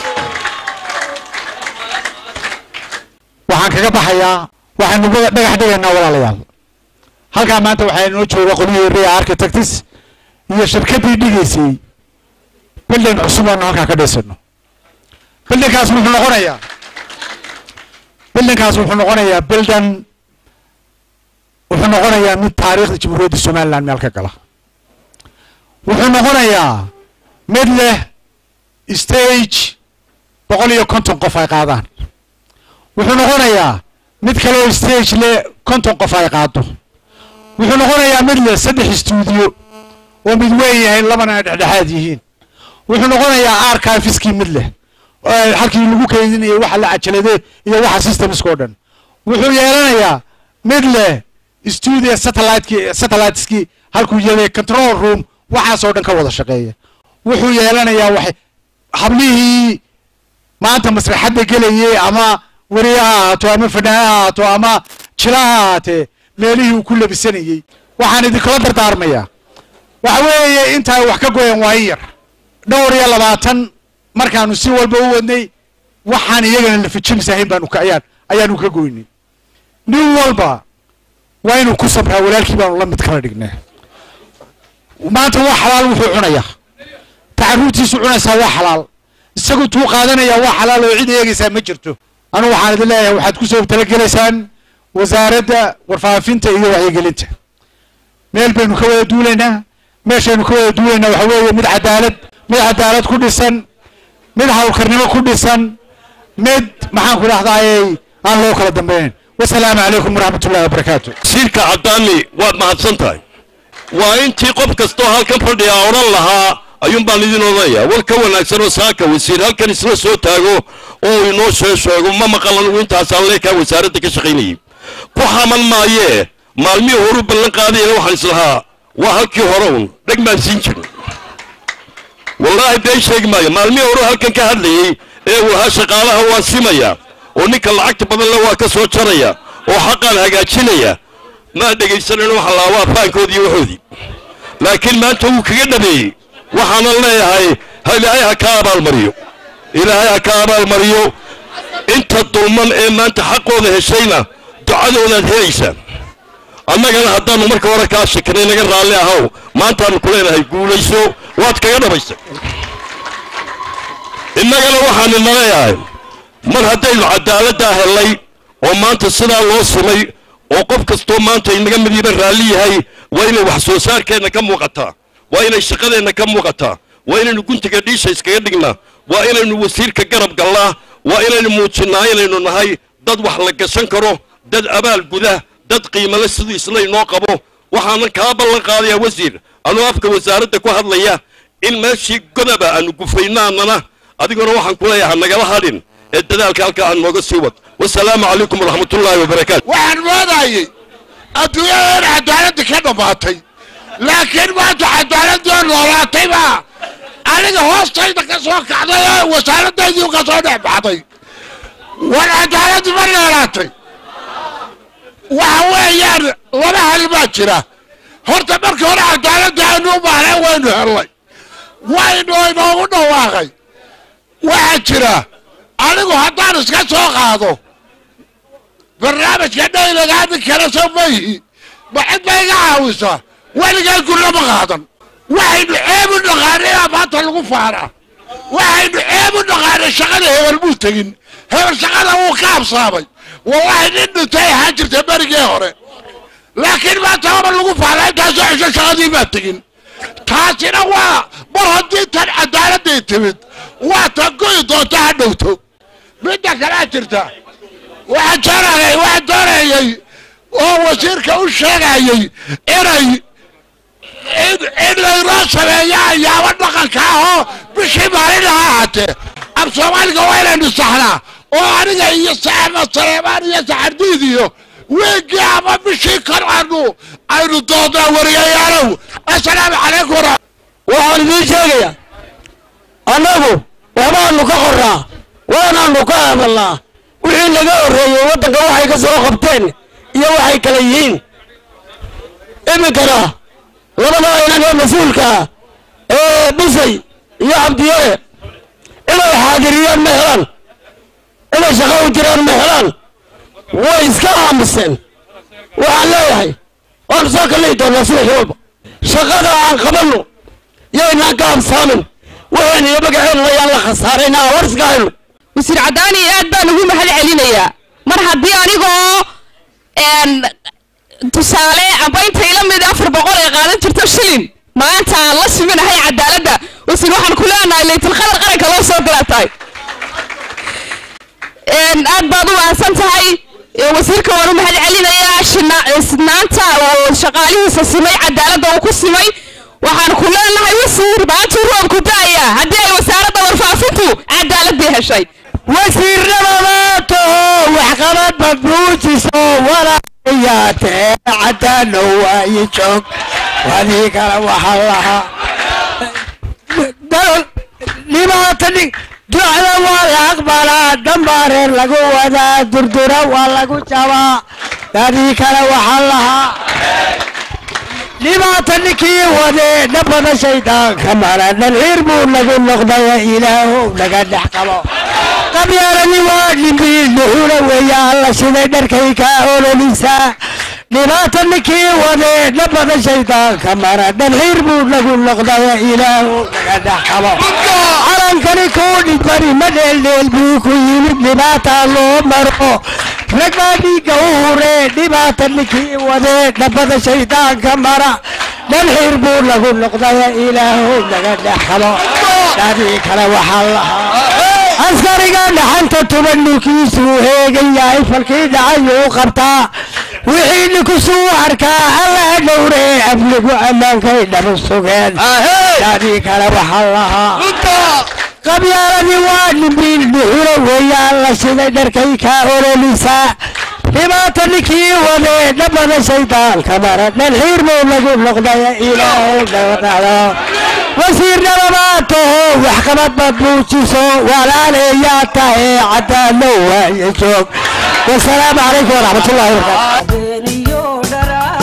waxaan kaga baxayaa waxaanu dhagax dhigaynaa walaalayaal halkaa maanta waxaa inoo jooga qolyihii ria architects iyo shirkaddii dhigaysay bildin cusub aanu halkaa ka dhisano bildinkaas wuxuu noqonayaa bildinkaas wuxuu noqonayaa bildan wuxuu noqonayaa mid taariikhda jamhuuriyadda somaliland meel ka gala wuxuu noqonayaa mid leh stage boqol iyo konton qof ay qaadaan wuxuu noqonayaa mid kaleo stage leh konton qof ay qaado wuxuu noqonayaa mid leh saddex stuudiyo oo mid weyn yahay labana ay dhexdhexaad yihiin wuxuu noqonayaa archiveskii mid leh eh, halkii lagu keydinayo waxa la cajalade iyo waxa systemska oo dhan wuxuu yeelanayaa mid leh studio satelliteki satelliteski halkuu yaday control room waxaas oo dhan ka wada shaqeeya wuxuu yeelanayaa waxay hablihii maanta masraxadda gelayay ama weri ha ahaato ama fanaan ha ahaato ama jila ha ahaatee meelihii uu ku labisanayey waxaan idinkula dardaarmayaa waxa weeye intaa wax ka goyan waa in yar dhowr iyo labaatan markaanu si walba u wadnay waxaan iyagana lafijimisahayn baanu ka ayaan ayaanu ka goynay nin walba waa inuu ku sabraa walaalkii baanu la mid kala dhignay maanta waa xalaal wuxuu cunayaa tacaruurtiisu cunaysaa waa xalaal isagu tuu qaadanayaa waa xalaal oo cid eegaysaa ma jirto anu waxaan idin leeyahay waxaad ku soo talagelaysaan wasaaradda warfaafinta iyo wacyigelinta meel baynu ka wada duulaynaa meeshaynu ka wada duulaynaa waxa weeye mid cadaalad mid cadaalad ku dhisan mid hawlkarnimo ku dhisan mid maxaan ku dhahdaayey aan loo kala dambaynayn wasalaamu calaykum waraxmat ullahi wabarakaatu
wasiirka caddaani waad mahadsan tahay waa intii qof kastoo halkan fadhiya odhan lahaa ayuun baan idin odhanaya war ka wanaagsan oo saaka wasiir halkan isla soo taago oo uu inoo shee sheego ma maqal anigu intaasaan leekaa wasaaradda ka shaqaynayay ku xaman maayee maalmihii horu ballan qaadayana waxaan islahaa waa halkii hore un dheg baan siin jirin wallaahi been sheegi maayo maalmihii horu halkan ka hadlayey ee uu ahaa shaqaalaha waan simaya oo ninka lacagta badan le waa ka soo jaraya oo xaqaan hagaajinaya maa dhegaysanayno waxa laa waa faankoodii iyo waxoodii laakiin maanta wuu kaga dhameeyey waxaanan leeyahay ha ilaahay ha ka abaalmariyo ilaahay ha ka abaalmariyo inta dulman ee maanta xaqooda heshayna ducadoodaad helaysaa annagana haddaannu marka hore kaa shakinay naga raalli ahow maantaannu ku leenahay guulayso waad kaga dhamaystay innagana waxaan ina leeyahay mar haddaynu cadaaladdaa hellay oo maanta sidaa loo simay oo qof kastoo maanta inaga midiiba raalli yahay waa inay wax soo saarkeenna ka muuqataa waa inay shaqadeenna ka muuqataa waa inaynu guntiga dhiisha iskaga dhignaa waa inaynu wasiirka garab gallaa waa inaynu muujinnaa inaynu nahay dad wax la gashan karo dad abaal guda dad qiimale siduu isla inoo qabo waxaanan kaa ballan qaadayaa wasiir anuu afka wasaaradda ku hadlaya in meeshii godaba aanu gufaynaanana adiguna waxaan ku leeyahay nagala hadhin ee dadaalka halkaa aan nooga sii wad wasalaamu calaykum waraxmatullaahi wabarakaatu
waxaan moodayay adduunyada in cadaaladda ka dhammaatay laakiin maanta cadaaladoo noolaatay baa aniga hoostayda ka soo kacday oo wasaaradaydii ka soo dhex baxday war cadaaladdu ma noolaatay waxa weeyaan laba hal baa jira horta marka hore cadaaladda aanu u baahnay waynu hellay waynu inoogu dhawaaqay waxaa jira anigu haddaan iska soo qaado barnaamijka dhaylagaa nin kale soo mayihi ma cid ba iga caawisa weligaa gurna ma qaadan waxaynu ceeb u dhaqaanay maanta lagu faanaa waxaynu ceeb u dhaqaanay shaqada hebel muu tegin hebel shaqada wuu ka habsaamay wallahi nin dhintay ahaan jirta berigii hore laakiin maanta haba lagu faanaa intaasoo xisho shaqadii baa tegin taasina waa mar haddii tan cadaaladday timid waa tan go'i doonta ha dhowto midda kalea jirta waxaan doonayay waxaan doonayay oo wasiirka u sheegayay inay in in laynoo sameeyo ayaabo dhaqanka ah oo bishii maalin ha ahaatee ab soomaaliga waa inaynu saxnaa oo aniga iyo saxama saleemaan iyo saxardiid iyo weegii ama bishii kor aanu aynu doodnaa wariyayaalow assalaamu calaykum wara
waxaan idiin sheegayaa annagu waxbaanu ka qorraa waanaanu ka hadalnaa wixii naga horreeyey waddanka waxay ka soo qabteen iyo waxay kala yihiin iminkana labada inan ee mas-uulkaa ee dhisay iyo cabdiyare inay xaadiriyaan ma helaan inay shaqo u jiraan ma helaan way iska aamuseen waxaan leeyahay waanu soo kallihi doonaa subaxii walba shaqada aan qabanno yaynaan ka habsaamin waxayna iyo magaceenna yaan la khasaarayna war iska hayno
wasiir caddaani aad baan ugu mahad celinayaa mar haddii anigoo tusaale amba intay la mid afar boqol ay qaadan jirto shilin maanta aan la siminahay cadaaladda wasiir waxaan ku leenahay laytilqadar qaranka loo soo galaa tahay aad baad u waansan tahay wasiirka waan u mahad celinayaa sidnaanta oo shaqaalihiisa simay cadaaladda uu ku simay waxaan ku leenahay wasiir maantuu roobku da'aya haddii ay wasaaradda warfaafintu cadaaladii heshay
wasiirnimadato waxqabad bad muujiso walaayaatee cadaano waayi joog wadii kale waxaa lahaa dhibaata ducda waa la aqbalaa dambaa reer lagu wadaa durdura waa lagu jabaa dadii kale waxaa lahaa dhibaata ninkii wadee dhabada shaydaanka mara dhalciir buu nagu noqdaya ilaahow naga dhex qabo qabyaaladi waa dhimbiil dhuxula weeya alla siday dharkay kaa ololisaa dhibaata ninkii wadee dhabada shaydaanka mara dhalciir buu nagu noqdaya ilaahow naga dhex qabo calankani kuu dhibari ma dheeldheel buu ku yimid dhibaata loo maro rag baa dhiigga u huree dhibaata ninkii wadee dhabada shaydaanka mara dhalxiir buu lagu noqdaya ilaahow naga dhex qabo dadii kale waxaa lahaa askariga dhaxanta tuban dhulkiisuu heegan yahay falkii dhacayuu qabtaa wixii ninkusuu arkaa alla dhowree amnigu ammaankay dhaba sugeen dadii kale waxaa lahaa qabyaaladii waa dhimbiil dhuxula weeyaan la siday dharkay kaa ololisaa dhibaata ninkii wadee dhabada shaydaanka mara dhalxiir buu lagu noqdaya ilaahow dhawadhacdo wasiirnimabaa taho waxqabad bad muujiso walaaleeyaa tahe cadaano waaye joog wasalaamu calaykum waraxmatullahi wabarakaatu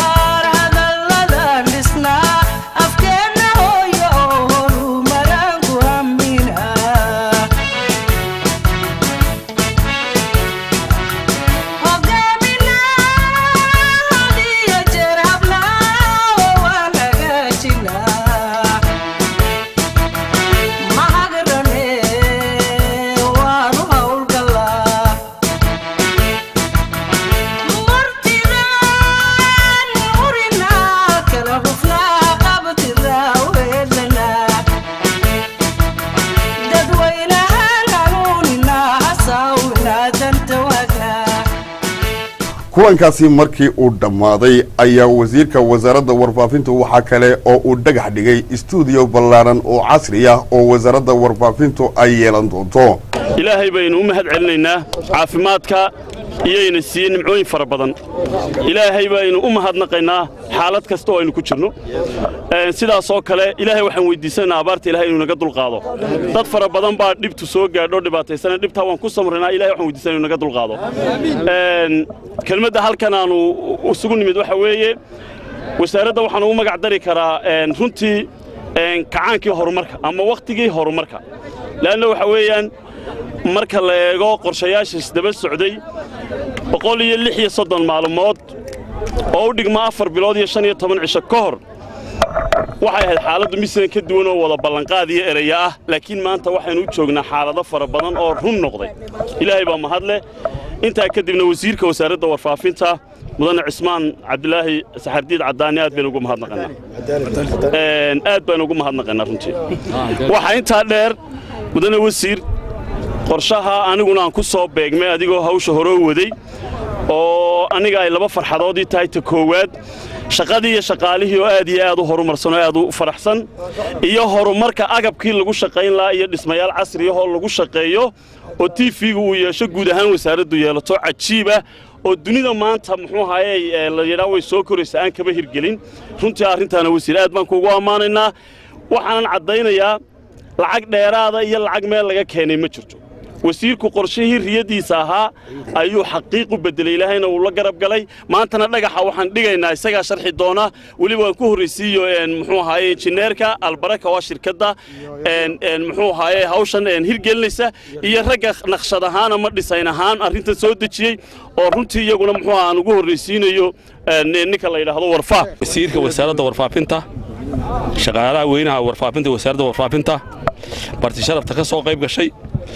kulankaasi markii uu dhammaaday ayaa wasiirka wasaaradda warfaafintu waxaa kale oo uu dhagax dhigay istuudiyo ballaaran oo casri ah oo wasaaradda warfaafintu ay yeelan doonto
ilaahay baynu u mahad celinaynaa caafimaadka iyayna siiyey nimcooyin fara badan ilaahay baynu u mahadnaqaynaa xaalad kasta oo aynu ku jirno sidaas oo kale ilaahay waxaan weydiisanaynaa abaarta ilahay inuu naga dulqaado dad fara badan baa dhibtu soo gaadho dhibaataysana dhibtaa waan ku samraynaa ilahay waxaan weydiisanaa inuu naga dulqaado kelmadda halkan aanu isugu nimid waxa weeye wasaaradda waxaan ugu magac dari karaa runtii kacaankii horumarka ama wakhtigii horumarka leanna waxa weeyaan marka la eego qorshayaashiis daba socday boqol iyo lix iyo soddon maalmood oo u dhigma afar bilood iyo shan iyo toban cisho ka hor waxay ahayd xaaladdu misan ka duwan oo wada ballanqaad iyo eraya ah laakiin maanta waxaynu u joognaa xaalado fara badan oo run noqday ilaahay baa mahadleh intaa kadibna wasiirka wasaaradda warfaafinta mudane cismaan cabdilaahi saxardiid caddaani aad baynu ugu mahadnaqanaa aad baynu ugu mahadnaqanaa runtii waxaa intaa dheer mudane wasiir qorshaha aniguna aan ku soo beegmay adigoo hawsha horoo waday oo aniga ay laba farxadoodii tahay ta koowaad shaqadii iyo shaqaalihii oo aad iyo aad u horumarsan oo aad u faraxsan iyo horumarka agabkii lagu shaqayn lahaa iyo dhismayaal casriyahoo lagu shaqeeyo oo tiifiga uu yeesho guud ahaan wasaaraddu yeelato cajiiba oo dunida maanta muxuu ahaye la yidhaa way soo koraysa aan kaba hirgelin runtii arrintaana wasiir aad baan kuugu ammaanaynaa waxaanan caddaynayaa lacag dheeraada iyo lacag meel laga keenay ma jirto wasiirku qorshihii riyadiisa ahaa ayuu xaqiiq u bedelay ilaahayna uu la garab galay maantana dhagaxa waxaan dhigaynaa isagaa sharxi doona weliba waan ku horraysiiyo muxuu ahaaye injineerka albaraka waa shirkadda muxuu ahaaye hawshan hirgelinaysa iyo ragga naqshad ahaan ama dhisayn ahaan arrintan soo dejiyey oo runtii iyaguna muxuu aan ugu horraysiinayo ninka la yidhaahdo warfaaf
wasiirka wasaaradda warfaafinta shaqaalaha weynaha warfaafinta wasaaradda warfaafinta barti sharafta ka soo qayb gashay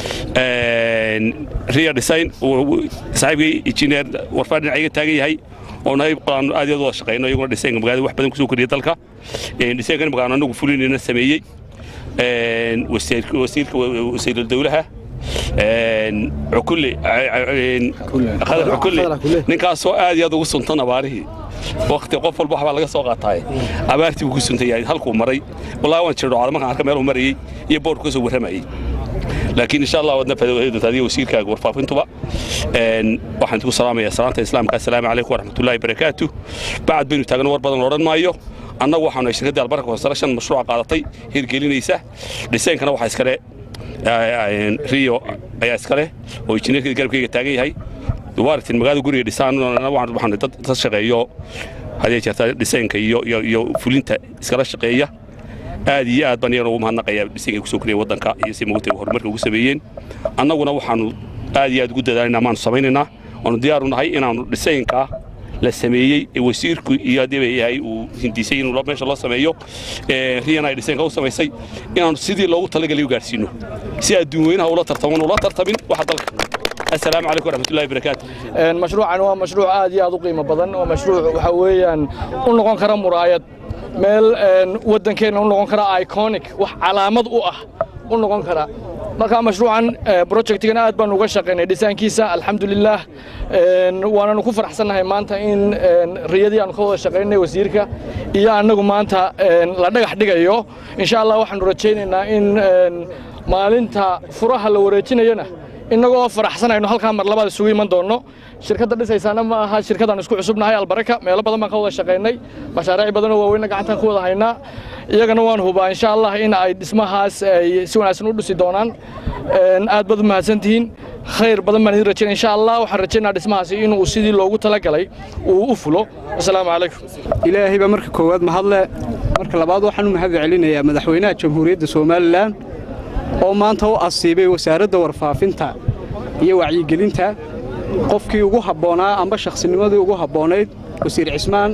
ria design saaxiibkii injineer warfaa dhinacayga taagan yahay oo nahay aan aad iyo aad wada shaqayno iyaguna dhiseenka magaalada wax badan kusoo kordhiya dalka dhiseenkan imaka aan anagu fulinayna sameeyey wasiirka wasiirul dawlaha cukulle khadar cukulle ninkaasoo aad iyo aad ugu suntan abaarihii wakti qof walba waxbaa laga soo qaataaye abaartii buu ku suntan yahay halkuu maray wallahi waan jirdho markaan arka meel uu marayey iyo boorku ka soo warramayey laakiin insha allah waadna faa'iido doontaa adiga wasiirkaaga warfaafintuba een waxaan idinku salaamayaa salaanta islaamka assalaamu calaykum waraxmatullaahi barakaatu bacad baynu taagno war badan odhan maayo annagu waxaanu shirkadda albarka construction mashruuca qaadatay hirgelinaysa dhiseenkana waxaa iskale rio ayaa iskale oo injineerkii garabkayga taagan yahay waaragtin magaalada guriga dhisaan waxaan dad dad shaqeeyo hadee jeerta dhiseenka iyo iyo iyo fulinta iskala shaqeeya aad iyo aad baan iyagana ugu mahadnaqayaa dhiseenka ay kusoo koriyeen waddanka iyo si mogtay horumarka ugu sameeyeen annaguna waxaanu aad iyo aad ugu dadaalinaa maanu samaynaynaa waanu diyaaru nahay inaanu dhiseenka la sameeyey ee wasiirku iyo haddii yahay uu hindisay inuu meesha loo sameeyo riyana ay dhiseenka u samaysay inaanu sidii loogu talagalay u gaadhsiino si adduun weynaha ula tartaman ula tartamin waxa dalka السلام عليكم ورحمة الله وبركاته
مشروعا هو مشروع آد يا ذو قيمة بدن ومشروع وحويا ونقون كرا مرايد meel waddankeena u noqon kara iconic wax calaamad u ah u noqon kara marka mashruucan projectigan aad baan uga shaqaynay dhisaankiisa alxamdulilah waananu ku faraxsannahay maanta in riyadii aanu ka wada shaqaynay wasiirka iyo annagu maanta la dhagax dhigayo insha allah waxaanu rajaynaynaa in maalinta furaha la wareejinayona innagoo faraxsanayno halkaa mar labaad isugu iman doonno shirkadda dhisaysaana ma aha shirkadaan isku cusubnahay albaraka meelo badan baan ka wada shaqaynay mashaariic badanoo waaweynna gacantaan ku wada haynaa iyagana waan hubaa insha allah in ay dhismahaas ay si wanaagsan u dhisi doonaan aad baad u mahadsantihiin khayr badan baan idin rajaynaya insha allah waxaan rajaynaa dhismahaasi inuu sidii loogu talagalay uu u fulo asalaamu calaykum
ilaahay baa marka koowaad mahadle marka labaad waxaan u mahad celinayaa madaxweynaha jamhuuriyadda somalilan oo maanta u asiibay wasaaradda warfaafinta iyo wacyigelinta qofkii ugu habboonaa amba shakhsinimadii ugu habboonayd wasiir cismaan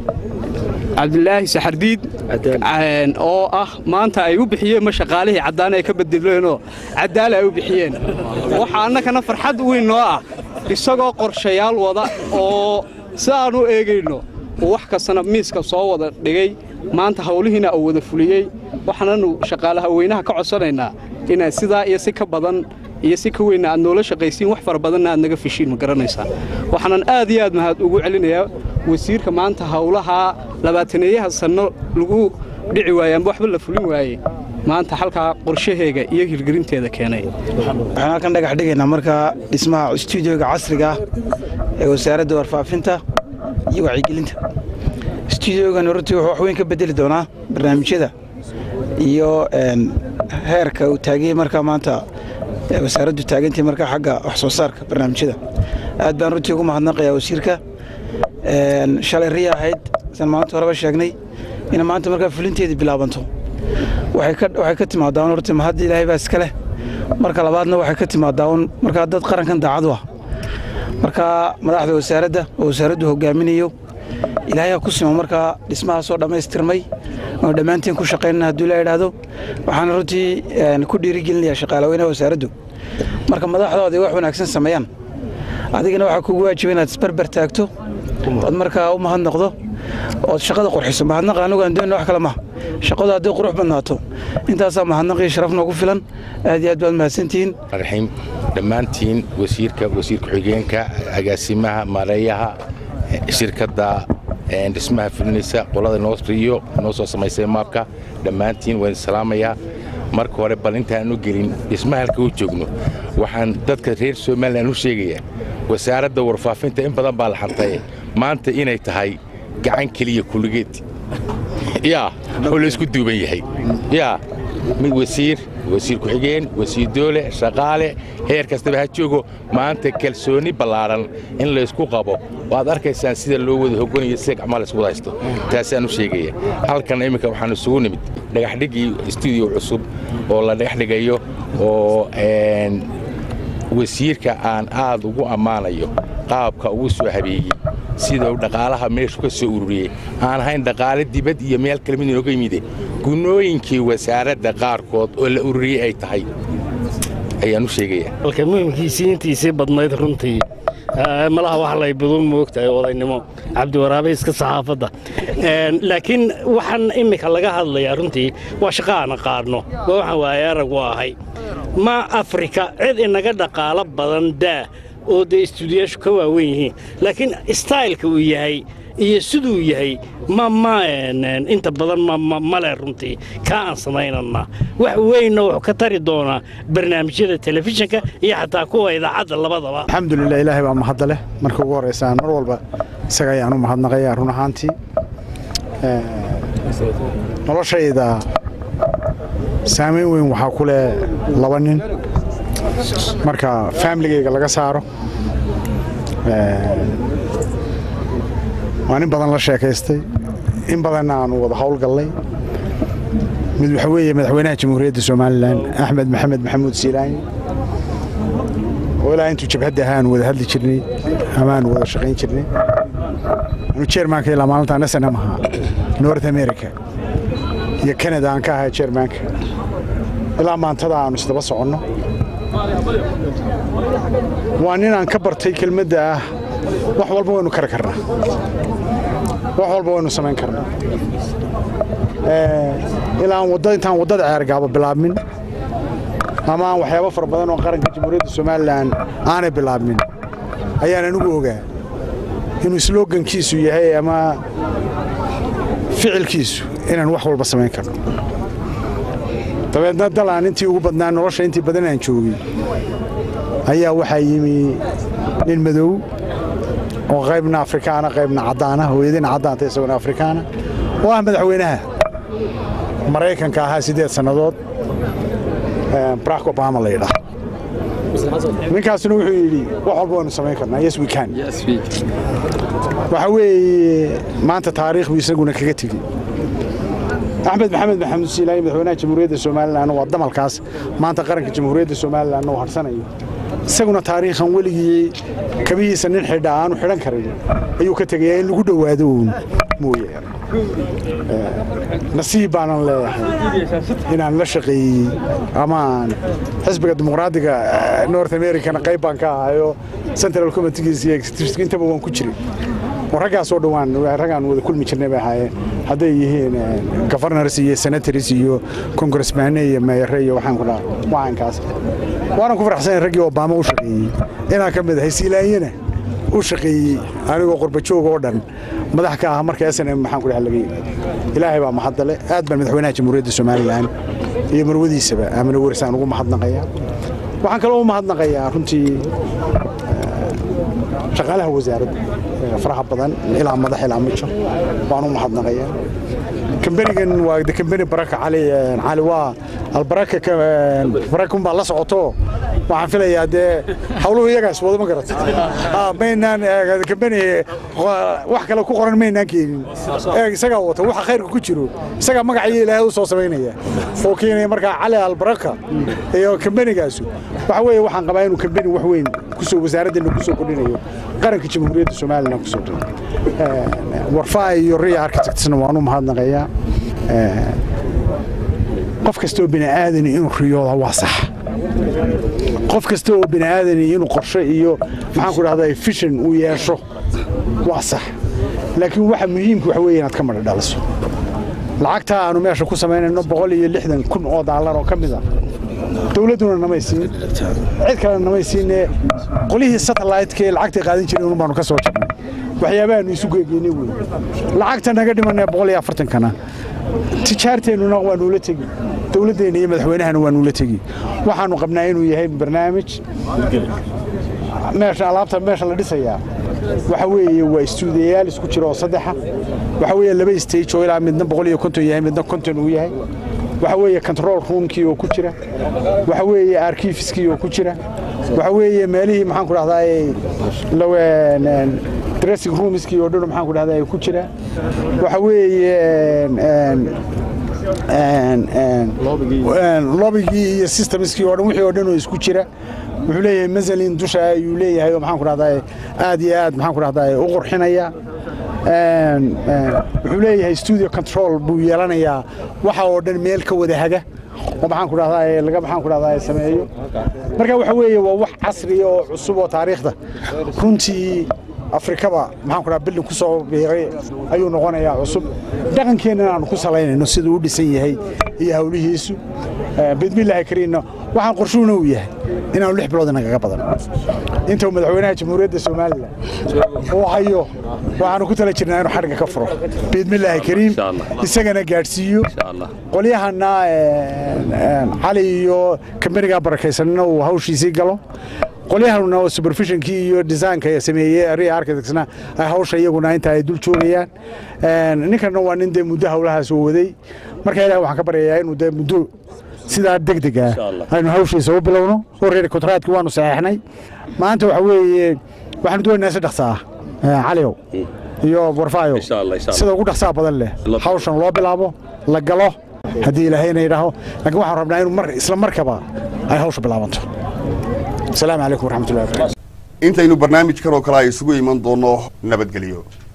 cabdilaahi saxardiid oo ah maanta ay u bixiyeen ma shaqaalihii caddaan ay ka bedeleenoo caddaala ay u bixiyeen waxaa annagana farxad weyn noo ah isagoo qorshayaal wada oo si aan u eegayno uu wax kastana miiska soo wada dhigay maanta hawlihiina uu wada fuliyey waxaananu shaqaalaha weynaha ka codsanaynaa inaad sidaa iyo si ka badan iyo si ka weynna aad noola shaqaysiin wax fara badanna aad naga fishiin ma garanaysaa waxaanan aad iyo aad mahad ugu celinayaa wasiirka maanta hawlahaa labaataneeyaha sanno lagu dhici waayey amba waxba la fulin waayey maanta halkaa qorshaheega iyo hirgelinteeda keenay
waxaan halkan dhagax dhigaynaa markaa dhismaha stuudioga casriga ah ee wasaaradda warfaafinta iyo wacyigelinta stuudiogan runtii wuxuu wax weyn ka bedeli doonaa barnaamijyada iyo heerka uu taaganyay markaa maanta wasaaraddu taagantay markaa xagga wax soo saarka barnaamijyada aad baan runtii ugu mahadnaqayaa wasiirka shalay riya ahayd san maalinta horeba sheegnay ina maanta markaa fulinteedii bilaabanto waxay ka timaadaa un horta mahadda ilaahay baa iska leh marka labaadna waxay ka timaadaa un markaa dad qarankan daacad u ah markaa madaxda wasaaradda oo wasaaraddu hogaaminayo ilaahay ha ku simo markaa dhismahaasoo dhammaystirmay oonu dhammaantiin ku shaqaynana hadduu la idhaahdo waxaana runtii ku dhiirigelinayaa shaqaalaweynaha wasaaraddu marka madaxdooda wax wanaagsan sameeyaan adigana waxaa kugu waajiba inaad isbarbar taagto ood markaa u mahadnaqdo ood shaqada qurxiso mahadnaqa anigu aan doonina wax kale maha shaqadu hadday qurux badnaato intaasaa mahadnaqii sharaf noogu filan aad iyo aad baad mahadsantihiin
raxiim dhammaantiin wasiirka wasiir ku-xigeenka agaasimaha maareeyaha shirkadda dhismaha fulinaysa qolada noosriyo noo soo samaysay maabka dhammaantiin waan salaamayaa marka hore bal intaanu gelin dhismaha halka u joogno waxaan dadka reer somalilan u sheegayaa wasaaradda warfaafinta in badan baa la xantaye maanta inay tahay gacan keliya kulligeed yaa oo laysku duuban yahay yaa mid wasiir wasiir ku-xigeen wasiir doole shaqaale heer kastaba ha joogo maanta kalsooni ballaadhan in laysku qabo waad arkaysaan sida loo wada hoganayo sida gacmaa laysku wada haysto taasaan u sheegaya halkan imminka waxaan isugu nimid dhagaxdhigii stuudiyo cusub oo la dhagaxdhigayo oo wasiirka aan aad ugu ammaanayo qaabka ugu soo habeeyey sida uu dhaqaalaha meeshu ka soo ururiyey aan ahayn dhaqaale dibad iyo meel kale mid inooga yimide gunooyinkii wasaaradda qaarkood oo la ururiyey ay tahay ayaan u sheegayaa
halka muhimkiisii intiisii badnayd runtii malaha wax lay budun moogtahay odaynimo cabdiwaraabe iska saxaafadda laakiin waxaan immika laga hadlayaa runtii waa shaqo aan qaadno waa waxaan waaye arag u ahay ma afrika cid inaga dhaqaalo badan daa oo dee istuudiyaashu ka waawen yihiin laakiin staylka uu yahay iyo siduu yahay ma ma een, een, inta badan ma ma male runtii kaa aan samaynana wax weynna wuxuu ka tari doonaa barnaamijyada telefishinka iyo xataa kuwa idaacadda labadaba
alxamdulilah ilaahay baa mahadda leh marka ugu horreysaan mar walba isaga ayaan u mahadnaqayaa run ahaantii Eh, noloshayda saamayn weyn waxaa ku leh laba nin marka faamiligayga laga saaro Eh, waa nin badan la sheekaystay in badanna aanu wada howlgallay mid waxa weeye madaxweynaha jamhuuriyadda somalilan axmed maxamed maxamuud siilaani oo ilaa intuu jabhadda ahaa aanu wada hadli jirnay ama aanu wada shaqayn jirnay anu jeermaanka ilaa maalintaan snm ahaa north america iyo canada aan ka ahaa jeermaanka ilaa maantada aanu isdaba soconno waa nin aan ka bartay kelmadda ah wax walba waynu kari karnaa wax walba waynu samayn karnaa Eh, ilaa aan wadda intaan waddada ceergaabo bilaabmin ama aan waxyaabo fara badan oo qaranka jamhuuriyadda somalilan aanay bilaabmin ayaan anigu ogaa inuu slogankiisu yahay ama ficilkiisu inaan wax walba samayn karno dabeedna dalaan intii ugu badnaa nolosha intii badan aan joogay ayaa waxaa yimi nin madow oo qaybna afrikaana qaybna caddaana hooyadina caddaanta isaguna afrikaana oo ah madaxweynaha maraykanka ahaa siddeed sannadood eh, barack obama la yidhaah ninkaasuna wuxuu yidhi wax walba waynu samayn karnaa yes we can waxa weeye maanta taariikh buu isaguna kaga tegey axmed maxamed maxamuud siilaani madaxweynaha jamhuuriyadda somalilan waa damalkaas maanta qaranka jamhuuriyadda somalilan uu harsanayo isaguna taariikhan weligii kabihiisa nin xidha aanu xidhan karin ayuu ka tegayaa in lagu dhowaado uun mooyaane Eh, nasiib baanan leeyahay inaan la shaqeeyey ama aan xisbiga dimuqraadiga eh, north americana qayb baan ka ahayo central committeegiisa iyo executive intaba waan ku jiray oo raggaas oo dhowaan raggaan wada kulmi jirnay bay ahaayeen hadday yihiin eh, governors iyo senators iyo congressmane iyo meeyare iyo waxaan ku dhaha wacankaas waanan ku faraxsanayn raggii obama u shaqeeyey inaan ka mid ahay siilaanyana u shaqeeyey anigoo qurbajoog oo dhan madax ka ah marka snm maxaan ku dhaha laga yimaado ilaahay baa mahadale aad baan madaxweynaha jamhuuriyadda somalilan iyo marwadiisaba aamina werisaan ugu mahadnaqayaa waxaan kaloo u mahadnaqayaa runtii eh, shaqaalaha wasaaradda eh, faraha badan ilaa madax ilaa mijo waan u mahadnaqayaa kambanigan waa de kambani baraka cali eh, cali waa albaraka ka- eh, barakun baa la socoto waxaan filayaa dee hawluhu iyagaas wado ma garata Ah, maynaan eh, kambani eh, wax kale ku qoran maynaan keenin Eh, isagaa wata waxa khayrka ku jiro isagaa magacayo ilaahay u soo samaynaya oo keenaya markaa cali albaraka iyo kambanigaasu waxa weeye waxaan qabaa inuu kambani wax weyn kusoo wasaaraddeena kusoo kordhinayo qaranka jamhuuriyadda somalilan kusoo kordhinayo Eh, warfaa iyo riya architectsna waan u mahadnaqayaa Eh, qof kastoo bini aadani inuu riyooda waa sax qof kasta oo bini aadani inuu qorshe iyo maxaan ku dhahdaa fishan uu yeesho waa sax laakiin waxa muhiimka waxa weeye inaad ka madha dhaliso lacagta aanu meesha ku samaynayno boqol iyo lixdan kun oo daalar oo ka mid a dowladduna namay siin cid kale namay siinee qolihii satellite-ka ee lacagtay qaadan jireen un baanu ka soo jirnay waxyaabahaanu isu geegeynay wey lacagta naga dhimanee boqol iyo afartankana tijaarteennuna waa nuula tegi dowladdeenna iyo madaxweynahana waa nuula tegi waxaanu qabnaa inuu yahay barnaamij meesha alaabta meesha la dhisayaa waxa weeye waa istuudiyayaal isku jira oo saddexa waxa weeye laba stage oo ilaa midna boqol iyo konton yahay midna konton uu yahay waxa weeye control roomkii oo ku jira waxa weeye arkifiskii oo ku jira waxa weeye meelihii maxaan ku dhahdaa lawen dressing roomskii oo dhan maxaan ku dhahdaa ku jira waxa weeye lobigii iyo systemskii oo dhan wixii oo dhan oo isku jira wuxuu leeyahay mazalin dusha ayuu leeyahay oo maxaan ku dhahdaa aad iyo aad maxaan ku dhahdaa u qurxinaya wuxuu leeyahay studio control buu yeelanayaa waxa oo dhan meel ka wada haga oo maxaan ku dhahdaa laga maxaan ku dhahdaa sameeyo marka waxa weeye waa wax casri oo cusub oo taariikhda runtii afrikaba maxaan ku dhahaa bildin ku soo biiray ayuu noqonayaa cusub dhaqankeenna aanu ku salaynayno siduu u dhisan yahay iyo hawlihiisu bidmillaahi kariinna waxaan qorshuhuna uu yahay inaanu lix bilood inagaga badan inta uu madaxweynaha jamhuuriyadda somalilan uu hayo waxaanu ku tala jirnaa inuu xadhigga ka furo biidmillaahi kariim isagana gaadhsiiyo qolyahana cali iyo kambaniga barakaysanna uu hawshiisii galo qolyahanuna oo supervisionkii iyo desaynka sameeyey area architectsna ay hawsha iyaguna inta ay dul joogayaan ninkanna waa nin dee muddo hawlahaas uu waday marka ilahi waxaan ka baryayaa inuu dee muddo sidaa degdeg ah aynu hawshiisa u bilowno already kontraadkii waanu saxeexnay maanta waxa weeye waxaanu doonaynaa si dhaqsa ah caliow iyo warfaayo sida ugu dhaqsaha badan leh hawshan loo bilaabo la galo haddii ilaahayna yidhaaho laakiin waxaan rabnaa inuu mar isla markaba ay hawsha bilaabanto asalaamu calaykum waraxmatullahi wabarakatu
intaynu barnaamijkan oo kale ay isugu iman doonno nabadgelyo